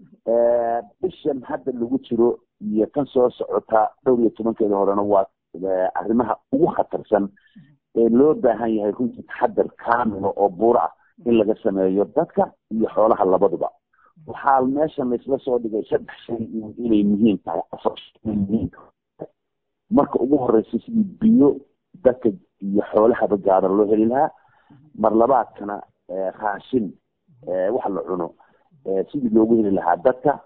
bishan hadda lagu jiro iyo kan soo socota dhowr iyo tobankeeda horena waa arrimaha ugu khatarsan ee loo baahan yahay runtii taxadar kaamila oo buuro ah in laga sameeyo dadka iyo xoolaha labaduba waxaa meeshan laisla soo dhigay saddex shay inay muhiim tahay afar shay muhiim marka ugu horeysa sidii biyo dadka iyo xoolahaba gaadan loo heli lahaa mar labaadkana raashin wax la cuno sidii loogu heli lahaa dadka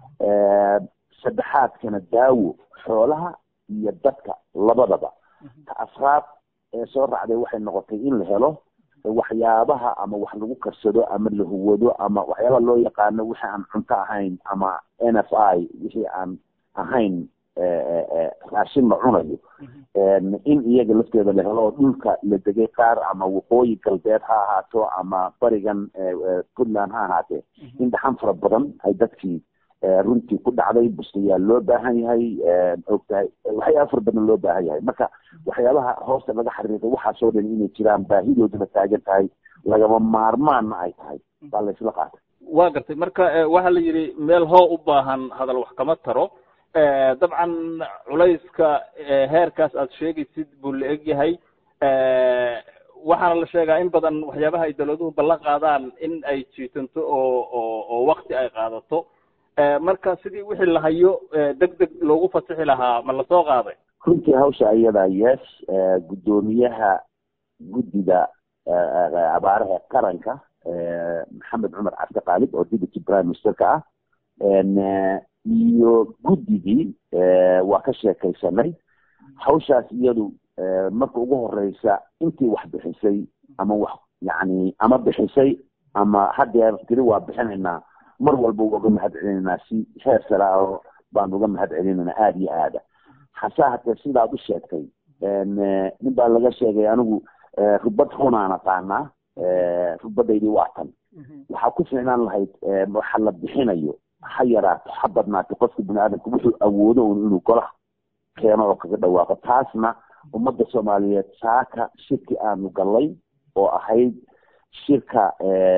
saddexaadkana daawo xoolaha iyo dadka labadaba ta afraad ee soo raacday waxay noqotay in la helo waxyaabaha ama wax lagu karsado ama la huwado ama waxyaabaha loo yaqaano wixii aan cunto ahayn ama n f i wixii aan ahayn raashin la cunayo in iyaga lafteeda la helo oo dhulka la degay qaar ama waqooyi galbeed ha ahaato ama barigan puntland ha ahaatee in dhaxan fara badan ay dadkii runtii ku dhacday bustayaal loo baahan yahay ogtahay waxyaaba fara badan loo baahan yahay marka waxyaabaha hoosta laga xariiqay waxaasoo dhan inay jiraan baahidooduna taagan tahay lagama maarmaanna ay tahay baa la isla qaatay waa gartay marka waxaa la yidhi meel hoo u baahan hadal wax kama taro dabcan culayska heerkaas aad sheegaysid buu la eg yahay waxaana la sheegaa in badan waxyaabaha ay dawladuhu ballan qaadaan in ay jiitanto oo oo oo wakti ay qaadato marka sidii wixii la hayo deg deg loogu fasixi lahaa ma lasoo qaaday runtii hawsha ayadaa yes guddoomiyaha guddiga abaaraha qaranka maxamed cumar cabdi qaalib oo deputy prime ministerka ah iyo guddigii waa ka sheekaysanay hawshaas iyadu marka ugu horeysa intii wax bixisay ama wax yani ama bixisay ama hadeer tiri waa bixinaynaa mar walba waa uga mahad celinaynaa si heer sare ah baan uga mahad celinaynaa aada iyo aada hase hatee sidaad u sheegtay nin baa laga sheegay anigu rubad runaan aqaanaa rubadaydii waa tan waxaa ku ficnaan lahayd waxa la bixinayo ha yaraato ha badnaato qofka bini aadamka wuxuu awoodo un inuu golaha keeno oo kaga dhawaaqo taasna ummadda soomaaliyeed saaka shirki aanu gallay oo ahayd shirka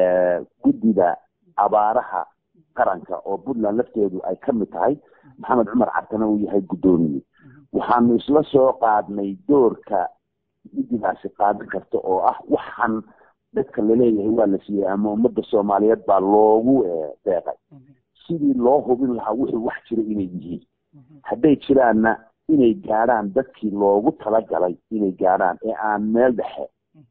guddida abaaraha qaranka oo puntland lafteedu ay ka mid tahay maxamed cumar cabtana uu yahay guddoomiye waxaanu isla soo qaadnay doorka guddigaasi qaadan karta oo ah waxaan dadka laleeyahay waa la siiyey ama ummadda soomaaliyeed baa loogu deeqay sidii loo hubin lahaa wuxuu wax jira inay yihiin hadday jiraanna inay gaadhaan dadkii loogu talagalay inay gaadhaan ee aan meel dhexe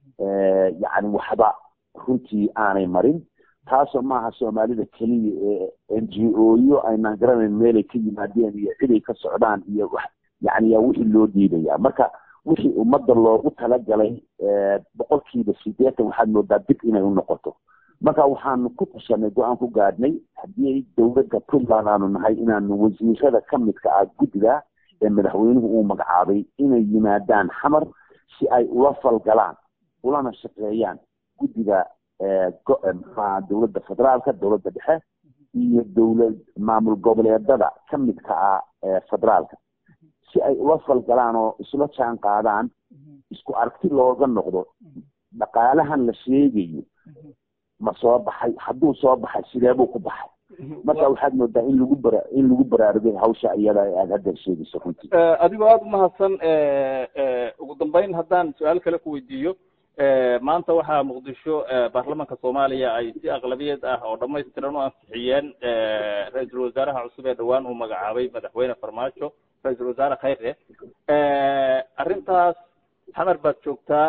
yacni waxba runtii aanay marin taasoo maaha soomaalida keliya ee n g o yo aynaan garanayn meelay ka yimaadeen iyo ciday ka socdaan iyo wax yani yaa wixii loo diidaya marka wixii ummadda loogu talagalay boqolkiiba sideetan waxaad moodaa dib inay u noqoto marka waxaanu ku tashanay go-aan ku gaadhnay haddii dowladda puntland aanu nahay inaanu wasiirada ka midka ah guddiga ee madaxweynuhu uu magacaabay inay yimaadaan xamar si ay ula falgalaan ulana shaqeeyaan guddiga mxuaha dowladda federaalka dowladda dhexe iyo dowlad maamul goboleedada ka midka ah federaalka si ay ula falgalaan oo isla jaan qaadaan isku aragti looga noqdo dhaqaalahan la sheegayo ma soo baxay hadduu soo baxay sideebuu ku baxay marka waxaad moodaa in lagu bara in lagu baraarugay hawsha iyada aad haddeer sheegayso runtii adigoo aada umahadsan ugu dambeyn haddaan su-aal kale ku weydiiyo maanta waxaa muqdisho baarlamanka soomaaliya ay si aqlabiyad ah oo dhamaystiran u ansixiyeen ra-iisul wasaaraha cusub ee dhawaan uu magacaabay madaxweyne farmaajo ra-iisul wasaare khayre arrintaas xamar baad joogtaa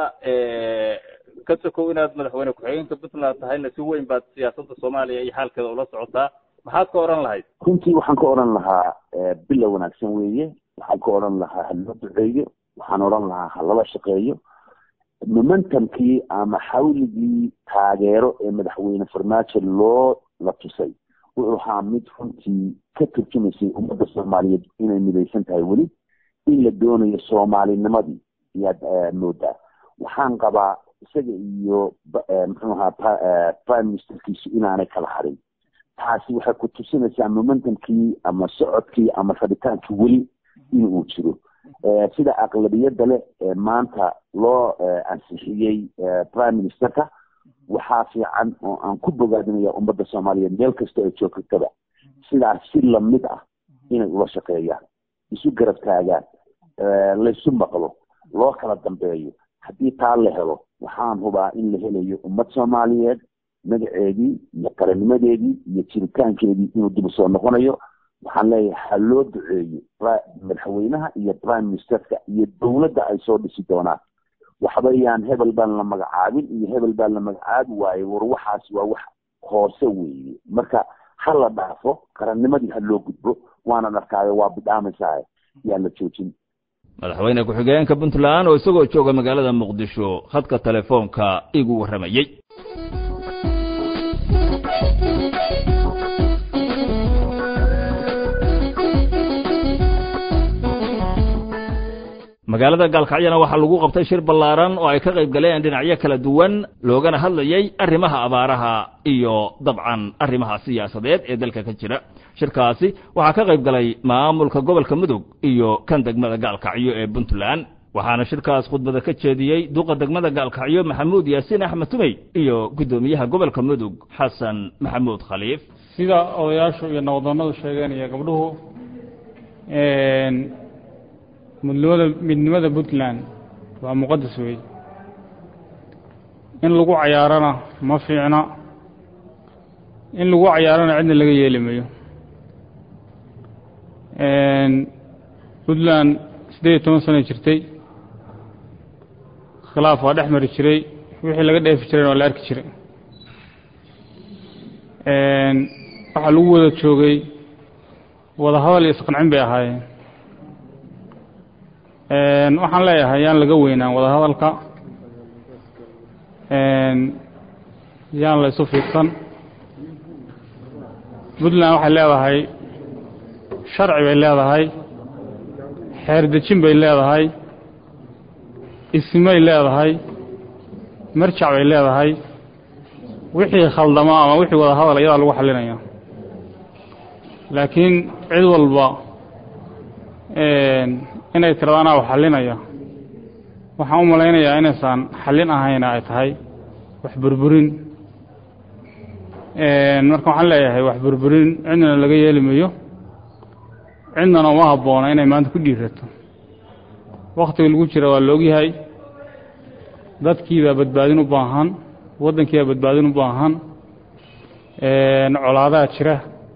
ka sokow inaad madaxweyne ku-xigeenka puntland tahayna si weyn baad siyaasadda soomaaliya iyo xaalkeeda ula socotaa maxaad ka odhan lahayd runtii waxaan ka odhan lahaa bilow wanaagsan weeye waxaan ka odhan lahaa ha loo duceeyo waxaan odhan lahaa ha lala shaqeeyo momentumkii ama xawligii taageero ee madaxweyne farmaajo loo la tusay wuxuu ahaa mid runtii ka turjumaysay ummadda soomaaliyeed inay midaysan tahay weli in la doonayo soomaalinimadii ayaad moodaa waxaan qabaa isaga iyo muxuu ahaa prime ministerkiisu inaanay kala harin taasi waxay ku tusinaysaa momentumkii ama socodkii ama rabitaankii weli in uu jiro sida aqlabiyadda leh ee maanta loo ansixiyey prime ministerka waxaa fiican oo aan ku bogaadinaya ummadda soomaaliyeed meel kasta ay joogtaba sidaas si lamid ah inay ula shaqeeyaan isu garab taagaan laysu maqlo loo kala dambeeyo haddii taa la helo waxaan hubaa in la helayo ummad soomaaliyeed magaceedii iyo qarannimadeedii iyo jiritaankeedii inuu dib usoo noqonayo waxaan leeyahay ha loo duceeyo madaxweynaha iyo prime ministerka iyo dowladda ay soo dhisi doonaan waxba yaan hebel baan la magacaabin iyo hebel baan la magacaabi waaye war waxaas waa wax hoose weeye marka ha la dhaafo qarannimadii ha loo gudbo waanan arkaayo waa bidhaamaysaa yaan la joojin madaxweyne ku-xigeenka puntland oo isagoo jooga magaalada muqdisho khadka telefoonka igu warramayey magaalada gaalkacyana waxaa lagu qabtay shir ballaaran oo ay ka qayb galeen dhinacyo kala duwan loogana hadlayey arrimaha abaaraha iyo dabcan arrimaha siyaasadeed ee dalka ka jira shirkaasi waxaa ka qayb galay maamulka gobolka mudug iyo kan degmada gaalkacyo ee puntland waxaana shirkaas khudbada ka jeediyey duqa degmada gaalkacyo maxamuud yaasiin axmed tumey iyo guddoomiyaha gobolka mudug xasan maxamuud khaliif sida odayaashu iyo nabaddoonnadu sheegeen iyo gabdhuhu midnimada midnimada puntland waa muqadas weeye in lagu cayaarana ma fiicna in lagu cayaarana cidna laga yeeli mayo puntland siddeed iyo toban sana jirtay khilaaf waa dhex mari jiray wixii laga dheefi jirayna waa la arki jiray waxaa lagu wada joogay wada hadal iyo isqancin bay ahaayeen waxaan leeyahay yaan laga weynaan wada hadalka yaan la isu fiirsan puntland waxay leedahay sharci bay leedahay xeer dejin bay leedahay ismay leedahay marjac bay leedahay wixii khaldamo ama wixii wada hadal iyadaa lagu xalinaya laakiin cid walba inay tirado anaa wax xalinaya waxaan u malaynayaa inaysan xallin ahayna ay tahay wax burburin marka waxaan leeyahay wax burburin cidnana laga yeeli mayo cidnana uma habboona inay maanta ku dhiirato wakhtiga lagu jira waa la ogyahay dadkiibaa badbaadin u baahan waddankiibaa badbaadin u baahan colaadaha jira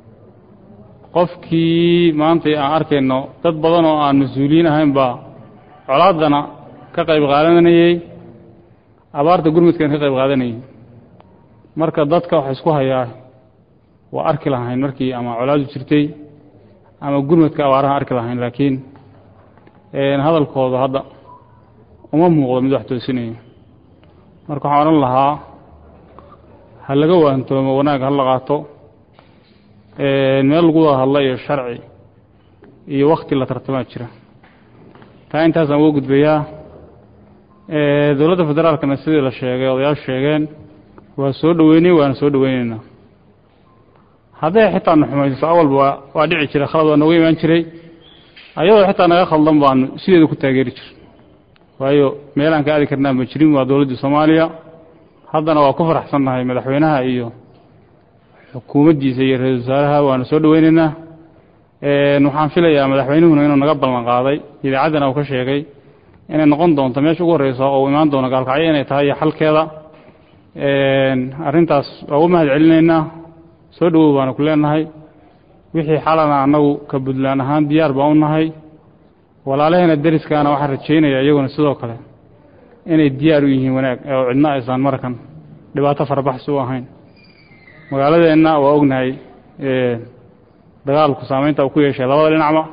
qofkii maanta aan arkayno dad badan oo aan mas-uuliyiin ahayn baa colaaddana ka qayb qaadanayey abaarta gurmudkana ka qayb qaadanayey marka dadka waxa isku hayaa waa arki lahayn markii ama colaadu jirtay ama gurmudka abaaraha arki lahayn laakiin hadalkooda hadda uma muuqdo mid wax toosinaya marka waxaan odhan lahaa ha laga waantoomo wanaag ha la qaato meel lagu wada hadla iyo sharci iyo wakti la tartamaa jira taa intaasaan uga gudbayaa dowladda federaalkana sidii la sheegay odayaashu sheegeen waa soo dhoweynay waana soo dhoweyneynaa hadday xitaa na xumayso awalba waa dhici jira khalad waa nooga imaan jiray ayadoo xitaa naga khaldan baanu sideeda ku taageeri jir waayo meelaan ka aadi karnaa ma jirin waa dowladdii soomaaliya haddana waa ku faraxsannahay madaxweynaha iyo xukuumaddiisa iyo ra-isul wasaaraha waana soo dhoweyneynaa waxaan filayaa madaxweynuhuna inuu naga ballan qaaday idaacaddana uu ka sheegay inay noqon doonto meesha ugu horreysa oo imaan doono gaalkacyo inay tahay iyo xalkeeda arrintaas waa ugu mahad celinaynaa soo dhowow baanu ku leenahay wixii xalana annagu ka puntland ahaan diyaar baan u nahay walaalaheena deriskaana waxaan rajaynayaa iyaguna sidoo kale inay diyaar u yihiin wanaag oo cidna aysan markan dhibaato farabaxsi u ahayn magaaladeenna waa ognahay dagaalku saameynta uu ku yeeshay labada dhinacba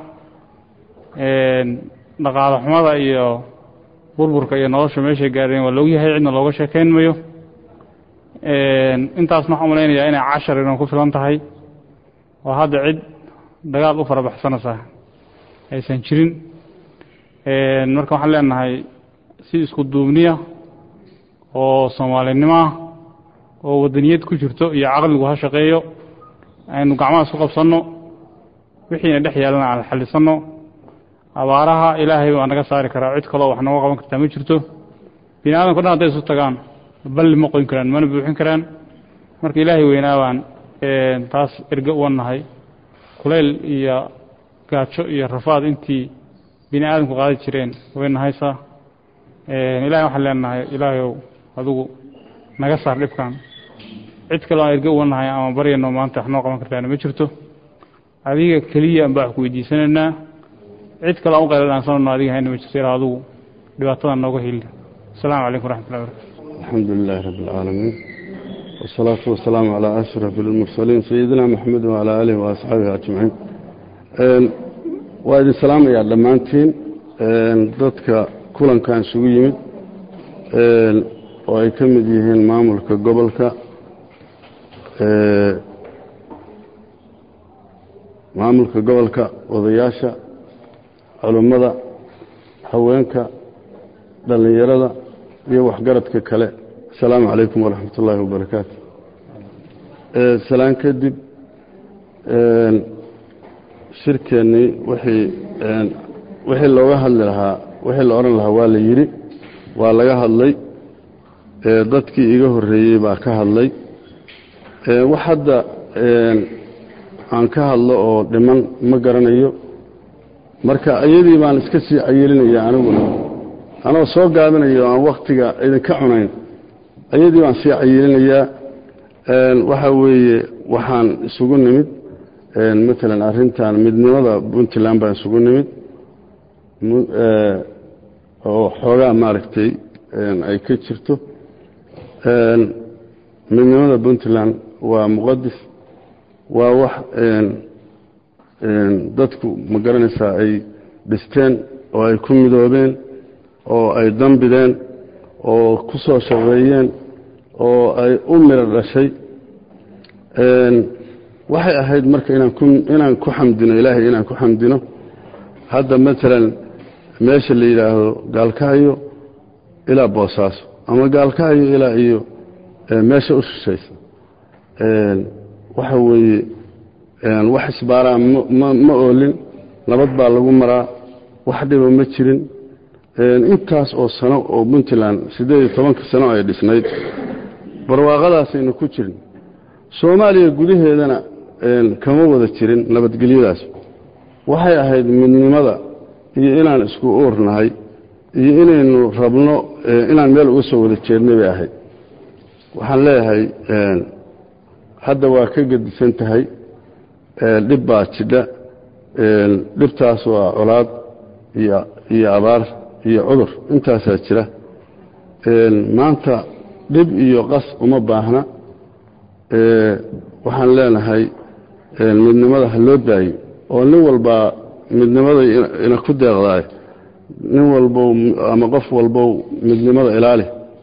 dhaqaale xumada iyo burburka iyo nolosha meeshay gaareen waa laogyahay cidna looga sheekayn mayo intaasna waxaan malaynayaa inay cashar inan ku filan tahay oo hadda cid dagaal u farabaxsanaysa aysan jirin marka waxaan leenahay si isku duubniya oo soomaalinimoah oo wadaniyad ku jirto iyo caqligu ha shaqeeyo aynu gacmaha isku qabsanno wixiina dhex yaalana aan xallisanno abaaraha ilaahay baa naga saari karaa cid kaloo wax nooga qaban kartaa ma jirto bini aadamka dhan hadday isu tagaan balli ma qoyn karaan mana buuxin karaan marka ilaahay weynaa baan taas erge uga nahay kulayl iyo gaajo iyo rafaad intii bini aadamku qaadi jireen way nahaysaa ilahay waxaan leenahay ilaahayow adigu naga saar dhibkan cid kaloo aan erge uga nahay ama baryano maanta wax noo qaban kartaana ma jirto adiga keliya baa wax ku weydiisanaynaa cid kaloo aan u qayladhaansanano adiga hayna ma jirto ilaa adigu dhibaatada nooga heli السلام عليكم ورحمة الله وبركاته الحمد لله رب العالمين والصلاة والسلام على أشرف المرسلين سيدنا محمد وعلى آله وأصحابه أجمعين وإذن السلام يا لمانتين ضدك كلن كان سوي يمد وأي كمد يهين ماملك قبلك ماملك قبلك وضياشة علمada haweenka dhallinyarada iyo waxgaradka kale asalaamu calaykum waraxmat ullaahi wabarakaatu salaan kadib shirkeennii wixii wixii looga hadli lahaa wixii la odhan lahaa waa la yidhi waa laga hadlay dadkii iga horreeyey baa ka hadlay wax hadda aan ka hadlo oo dhiman ma garanayo marka iyadii baan iska sii cayilinaya aniguna anoo soo gaabinayo aan waktiga idinka cunayn ayadii baan sii cayilinayaa waxa weeye waxaan isugu nimid matalan arrintan midnimada puntland baan isugu nimid oo xoogaa maaragtay ay ka jirto midnimada puntland waa muqadis waa wax dadku ma garanaysaa ay dhisteen oo ay ku midoobeen oo ay dambideen oo ku soo shaqeeyeen oo ay u miro dhashay waxay ahayd marka inaan ku inaan ku xamdino ilaahay inaan ku xamdino hadda maalan meesha la yidhaahdo gaalkahayo ilaa boosaaso ama gaalkahayo ilaa iyo meesha u shishaysa waxa weeye wax isbaaraa ma oolin nabad baa lagu maraa wax dhiba ma jirin intaas oo sano oo puntland siddeed iyo tobanka sano ay dhisnayd barwaaqadaasaynu ku jirin soomaaliya gudaheedana kama wada jirin nabadgelyadaas waxay ahayd midnimada iyo inaan isku uurnahay iyo inaynu rabno inaan meel uga soo wada jeednay bay ahayd waxaan leeyahay hadda waa ka gedisan tahay dhib baa jidha dhibtaas waa colaad iyo abaar iyo cudur intaasaa jira maanta dhib iyo qas uma baahna waxaan leenahay midnimada ha loo daayo oo nin walbaa midnimada ina ku deeqdaay nin walbow ama qof walbow midnimada ilaali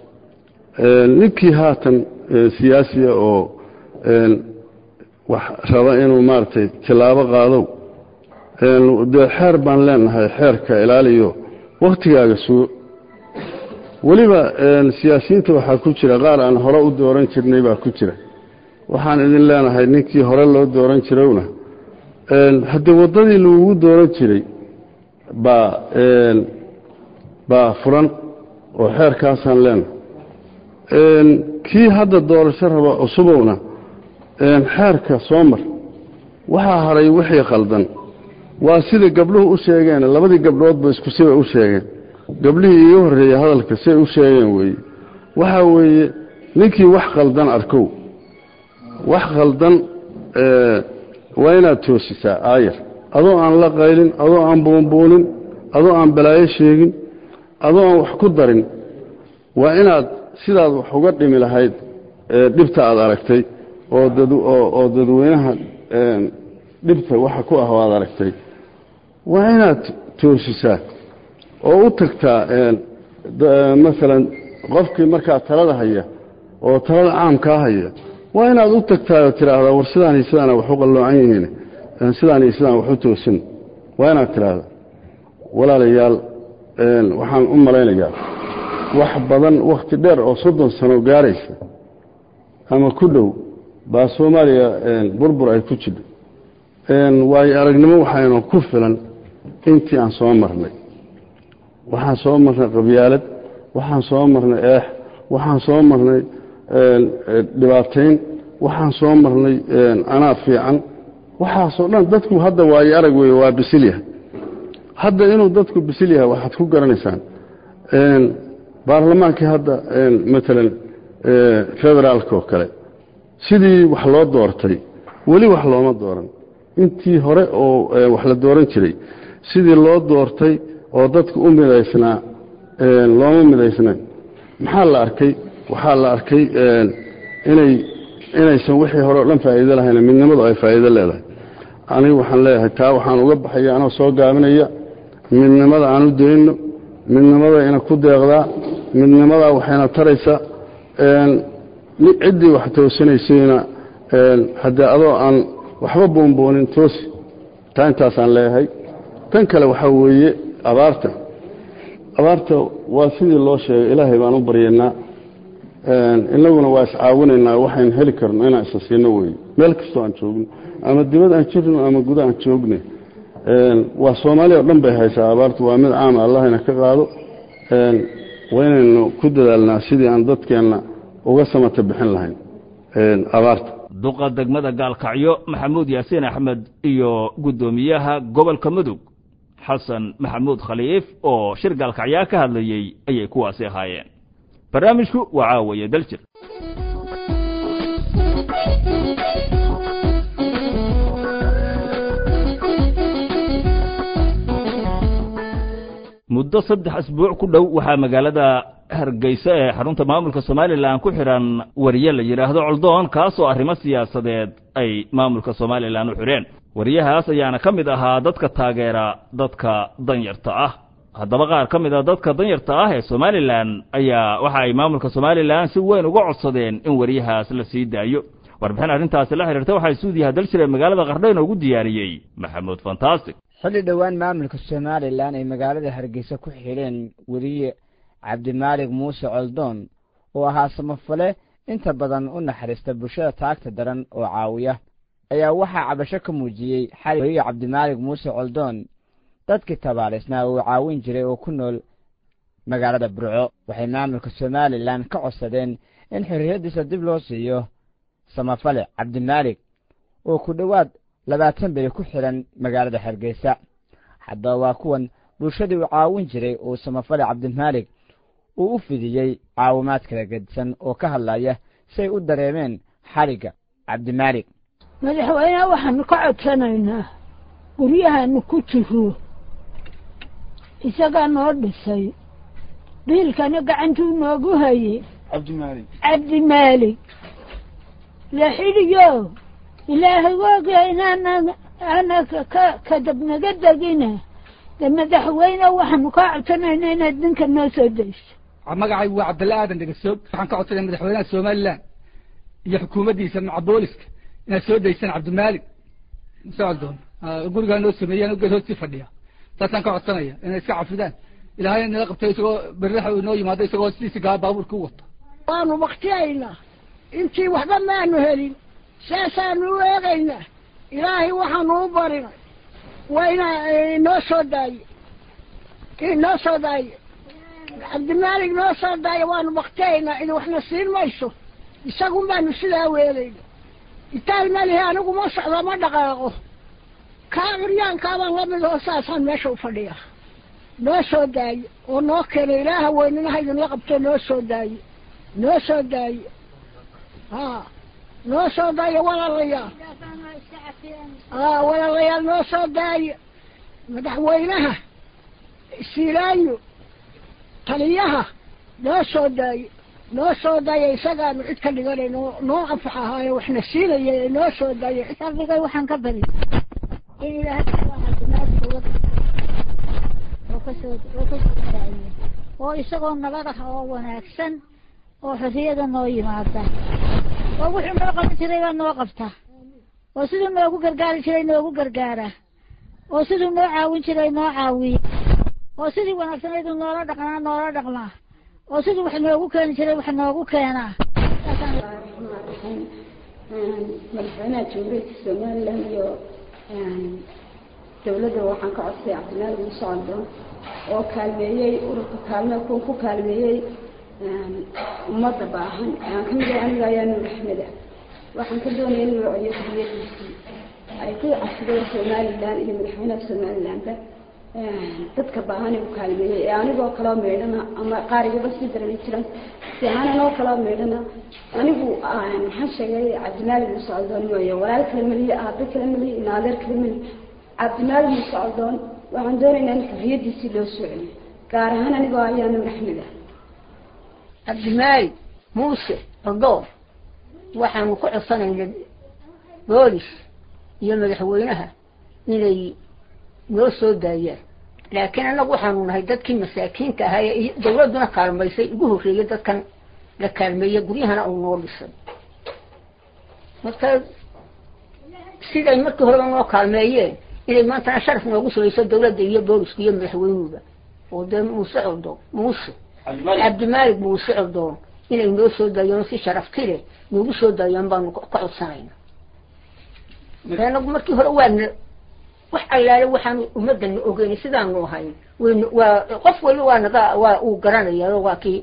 ninkii haatan siyaasiya oo wax raba inuu maaragtay tilaabo qaadow dee xeer baan leenahay xeerka ilaaliyo wakhtigaaga sugo weliba siyaasiyiinta waxaa ku jira qaar aan hore u dooran jirnay baa ku jira waxaan idin leenahay ninkii hore loo dooran jirowna haddii waddadii lagugu dooran jiray baa baa furan oo xeerkaasaan leenahay kii hadda doorasho raba cusubowna xeerka soo mar waxaa haray wixii khaldan waa sida gabdhuhu u sheegeen labadii gabdhoodba isku sibay u sheegeen gabdhihii iiga horreeyey hadalka siay u sheegeen weeye waxaa weeye ninkii wax khaldan arkow wax khaldan waa inaad toosisaa aayar adoo aan la qaylin adoo aan buunbuunin adoo aan balaayo sheegin adoo aan wax ku darin waa inaad sidaad wax uga dhimi lahayd dhibta aad aragtay oo dadweynaha dhibta waxa ku ah aad aragtay waa inaad toosisaa oo u tagtaa maalan qofkii markaa talada haya oo talada caamkaa haya waa inaad u tagtaa oo tidhaahdaa war sidaan iyo sidaana wax u qalloocan yihiin sidaan iyo sidaan wax u toosin waa inaad tidhaahdaa walaalayaal waxaan u malaynayaa wax badan wakhti dheer oo soddon sano gaaraysa ama ku dhow baa soomaaliya burbur ay ku jidho waayo aragnimo waxaynu ku filan intii aan soo marnay waxaan soo marnay qabyaalad waxaan soo marnay eex waxaan soo marnay dhibaatayn waxaan soo marnay anaa fiican waxaasoo dhan dadku hadda waayo arag wey waa bisil yahay hadda inuu dadku bisil yahay waxaad ku garanaysaan baarlamaankii hadda maalan federaalka oo kale sidii wax loo doortay weli wax looma dooran intii hore oo wax la dooran jiray sidii loo doortay oo dadku u midaysnaa looma midaysnayn maxaa la arkay waxaa la arkay inay inaysan wixii hore o dhan faa'iido lahayn midnimadu ay faa'iido leedahay anigu waxaan leeyahay taa waxaan uga baxaya anoo soo gaabinaya midnimada aan u dayno midnimada ina ku deeqdaa midnimadaa waxayna taraysaa ciddii wax toosinaysayna haddee adoo aan waxba buunbuunin toosi taa intaasaan leeyahay tan kale waxaa weeye abaarta abaarta waa sidii loo sheegay ilaahay baan u baryaynaa inaguna waa iscaawinaynaa waxaynu heli karno inaan isa siino weeye meel kastoo aan joogno ama dibad aan jirno ama guda aan joogne waa soomaaliya o dhan bay haysaa abaartu waa mid caama allahayna ka qaado waa inaynu ku dadaalnaa sidii aan dadkeenna uga samata bixin lahayn abaarta duqa degmada gaalkacyo maxamuud yaasiin axmed iyo guddoomiyaha gobolka mudug xasan maxamuud khaliif oo shir gaalkacyaa ka hadlayey ayay kuwaasi ahaayeen barnaamijku waa caawaye daljir muddo saddex asbuuc ku dhow waxaa magaalada hargeysa ee xarunta maamulka somalilan ku xidhan wariye la yidhaahdo coldoon kaasoo arrimo siyaasadeed ay maamulka somalilan u xidheen wariyahaas ayaana ka mid ahaa dadka taageera dadka danyarta ah haddaba qaar ka mid a dadka danyarta ah ee somalilan ayaa waxa ay maamulka somalilan si weyn uga codsadeen in wariyahaas la sii daayo warbixin arrintaasi la xidhiirta waxaa suudiyaha dalshire magaalada qardho inoogu diyaariyey maxamuud fantastic xilli dhowaan maamulka somalilan ay magaalada hargeysa ku xidheen weriye cabdimaalig muuse coldoon oo ahaa samafale inta badan u naxariista bulshada taagta daran oo caawiya ayaa waxaa cabasho ka muujiyey xali weriye cabdimaalig muuse coldoon dadkii tabaalisnaa uu caawin jiray oo ku nool magaalada burco waxay maamulka somalilan ka codsadeen in xorriyaddiisa dib loo siiyo samafale cabdimaalig oo ku dhowaad labaatan beri ku xidhan magaalada hargeysa haddaba waa kuwan bulshadii uu caawin jiray uu samafale cabdimaalig uu u fidiyey caawimaad kala gedisan oo ka hadlaya say u dareemeen xarigga cabdimaalig madaxweyneha waxaanu ka codsanaynaa guryahaanu ku jiro isagaa noo dhisay biilkana gacantuu noogu hayey cabdimaalig cabdimaalig la xidhiyo ilaahay waaga inaana ana ka kadabnaga degina de madaxweyne waxaanu kaa codsanayna inaad ninka noo soo dayso magacaygu waa cabdalla aadan dhegasoog waxaan ka codsanaya madaxweynaha somalilan iyo xukuumaddiisa maca booliska inaad soo daysaan cabdimaalig socdoon gurigaa noo sameeyeen geed hoostii fadhiya saasaan ka codsanaya inay iska cafidaan ilaahayna nala qabtay isagoo berraxa uu noo yimaado isagoo sidiisi gaa baabuurka u wato waanu baktiyaynaa intii waxba maanu helin saasaanu u eegaynaa ilaahay waxaanu u barinay waa inaa inoo soo daaye inoo soo daaye cabdimaalig noo soo daaye waanu baktiyaynaa idi waxna siin mayso isagun baanu sidaa weelayna itaal malihi anigu ma socdo ma dhaqaaqo kaa curyaankaabaan la mid oo saasaan meesha u fadhiya noo soo daaye oo noo keenay ilaaha weyninaha idinla qabto noo soo daaye noo soo daaye ha noo soo daaye walaalayaal a walaalayaal noo soo daaye madaxweynaha siilaayo taliyaha noo soo daaye noo soo daaye isagaanu cid ka dhiganay noo noo anfax ahaaye waxna siinaya noo soo daaye rabigay waxaan ka bari in ilaahay cabdimaadka oo kasoo oo kasoo daaye oo isagoo nabad ah oo wanaagsan oo xorriyada noo yimaada oo wuxuu noo qaban jiray baa noo qabta oo siduu noogu gargaari jiray noogu gargaara oo siduu noo caawin jiray noo caawiya oo sidii wanaagsaneedu noola dhaqnaa noola dhaqmaa oo siduu wax noogu keeni jiray wax noogu keenaa madaxweynaha jamhuuriyadda somalilan iyo dawladda waxaan ka codsay cabdimaalig muuse caldoon oo kaalmeeyey ururka kaalme kuwa ku kaalmeeyey ummadda baahan aan ka mid ahay aniga ayaa nuur axmeda waxaan ka doonaya in magaciyo xuriyadiisii ay ku cafideen somalilan iyo madaxweynaha somalilanba dadka baahan u kaalmeeyey ee anigoo kaloo meydhana ama qaarigaba sii darani jiran si aanan oo kaloo meydhana anigu maxaan sheegay cabdimaalig muuse caldoon mooye walaal kale meliye aabe kale meliye inaadeer kale meliye cabdimaalig muuse caldoon waxaan doonaynaa in xuriyadiisii loo soo celiyo gaar ahaan anigoo ayaa nuur axmed ah cabdimaalig muuse caldoon waxaanu ku codsanaynaa boolis iyo madaxweynaha inay noo soo daayaan laakiin annagu waxaanu nahay dadkii masaakiinta ahaa ee dawladduna kaalmaysay ugu horreeyey dadkan la kaalmeeyey guryahana uu noo dhisay marka siday markii horeba noo kaalmeeyeen inay maantana sharaf noogu sugayso dawladda iyo booliska iyo madaxweynuhuba oo dee muuse coldoon muuse cabdimaalig muuse coldoon inay noo soo daayaan si sharafti leh noogu soo daayaan baanu ka codsanayna marka anagu markii hore waana wax allaale waxaanu ummadana ogeynay sidaanu ahayn wn waa qof waliba waa naga waa uu garanaya waa kii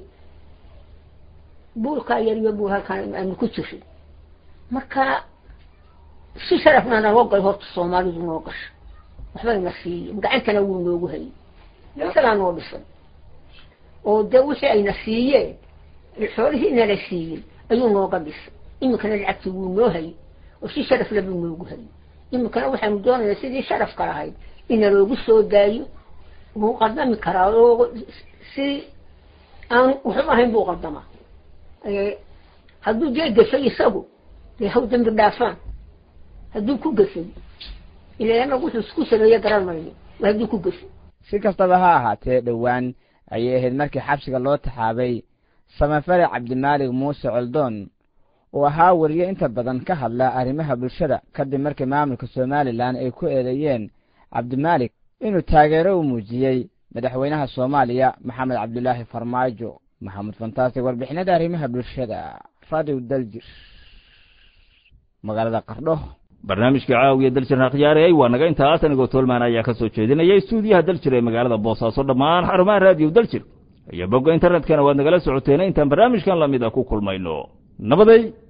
buulkaa yar iyo buul halkaan aanu ku jirin marka si sharafna naloo galay horta soomaalidu noo gasha waxbayna siiyeen gacantana wuu noogu hayay isagaa noo dhisay oo dee wixii ayna siiyeen xoolihii nala siiyey ayuu nooga dhisay iminkana lacagtii wuu noo hayay oo si sharaf le buu noogu hayay iminkana waxaanu doonaynaa sidii sharafka lahayd ina loogu soo daayo wuu qaldami karaa oo si aan waxba ahayn buu qaldamaa hadduu dee gashay isagu dee haw dambi dhaafaan hadduu ku gafay ilaana wuxuu isku sameeye garan mayno waa hadduu ku gafay si kastaba ha ahaatee dhowaan ayay ahayd markii xabsiga loo taxaabay samafale cabdimaalig muuse coldoon oo ahaa wariye inta badan ka hadla arrimaha bulshada kadib markii maamulka somalilan ay ku eedeeyeen cabdimaalik inuu taageero u muujiyey madaxweynaha soomaaliya maxamed cabdulaahi farmaajo maxamed fantaasig warbixinada arrimaha bulshada radio daljir magaalada qardho barnaamijka caawiya daljirna khiyaarayay waa naga intaas anigoo toolmaan ayaa ka soo jeedinaya stuudiyaha daljir ee magaalada boosaaso dhammaan xarumaha raadiyo daljir iyo bogga internetkana waad nagala socoteena intaan barnaamijkan lamid a ku kulmayno nabaday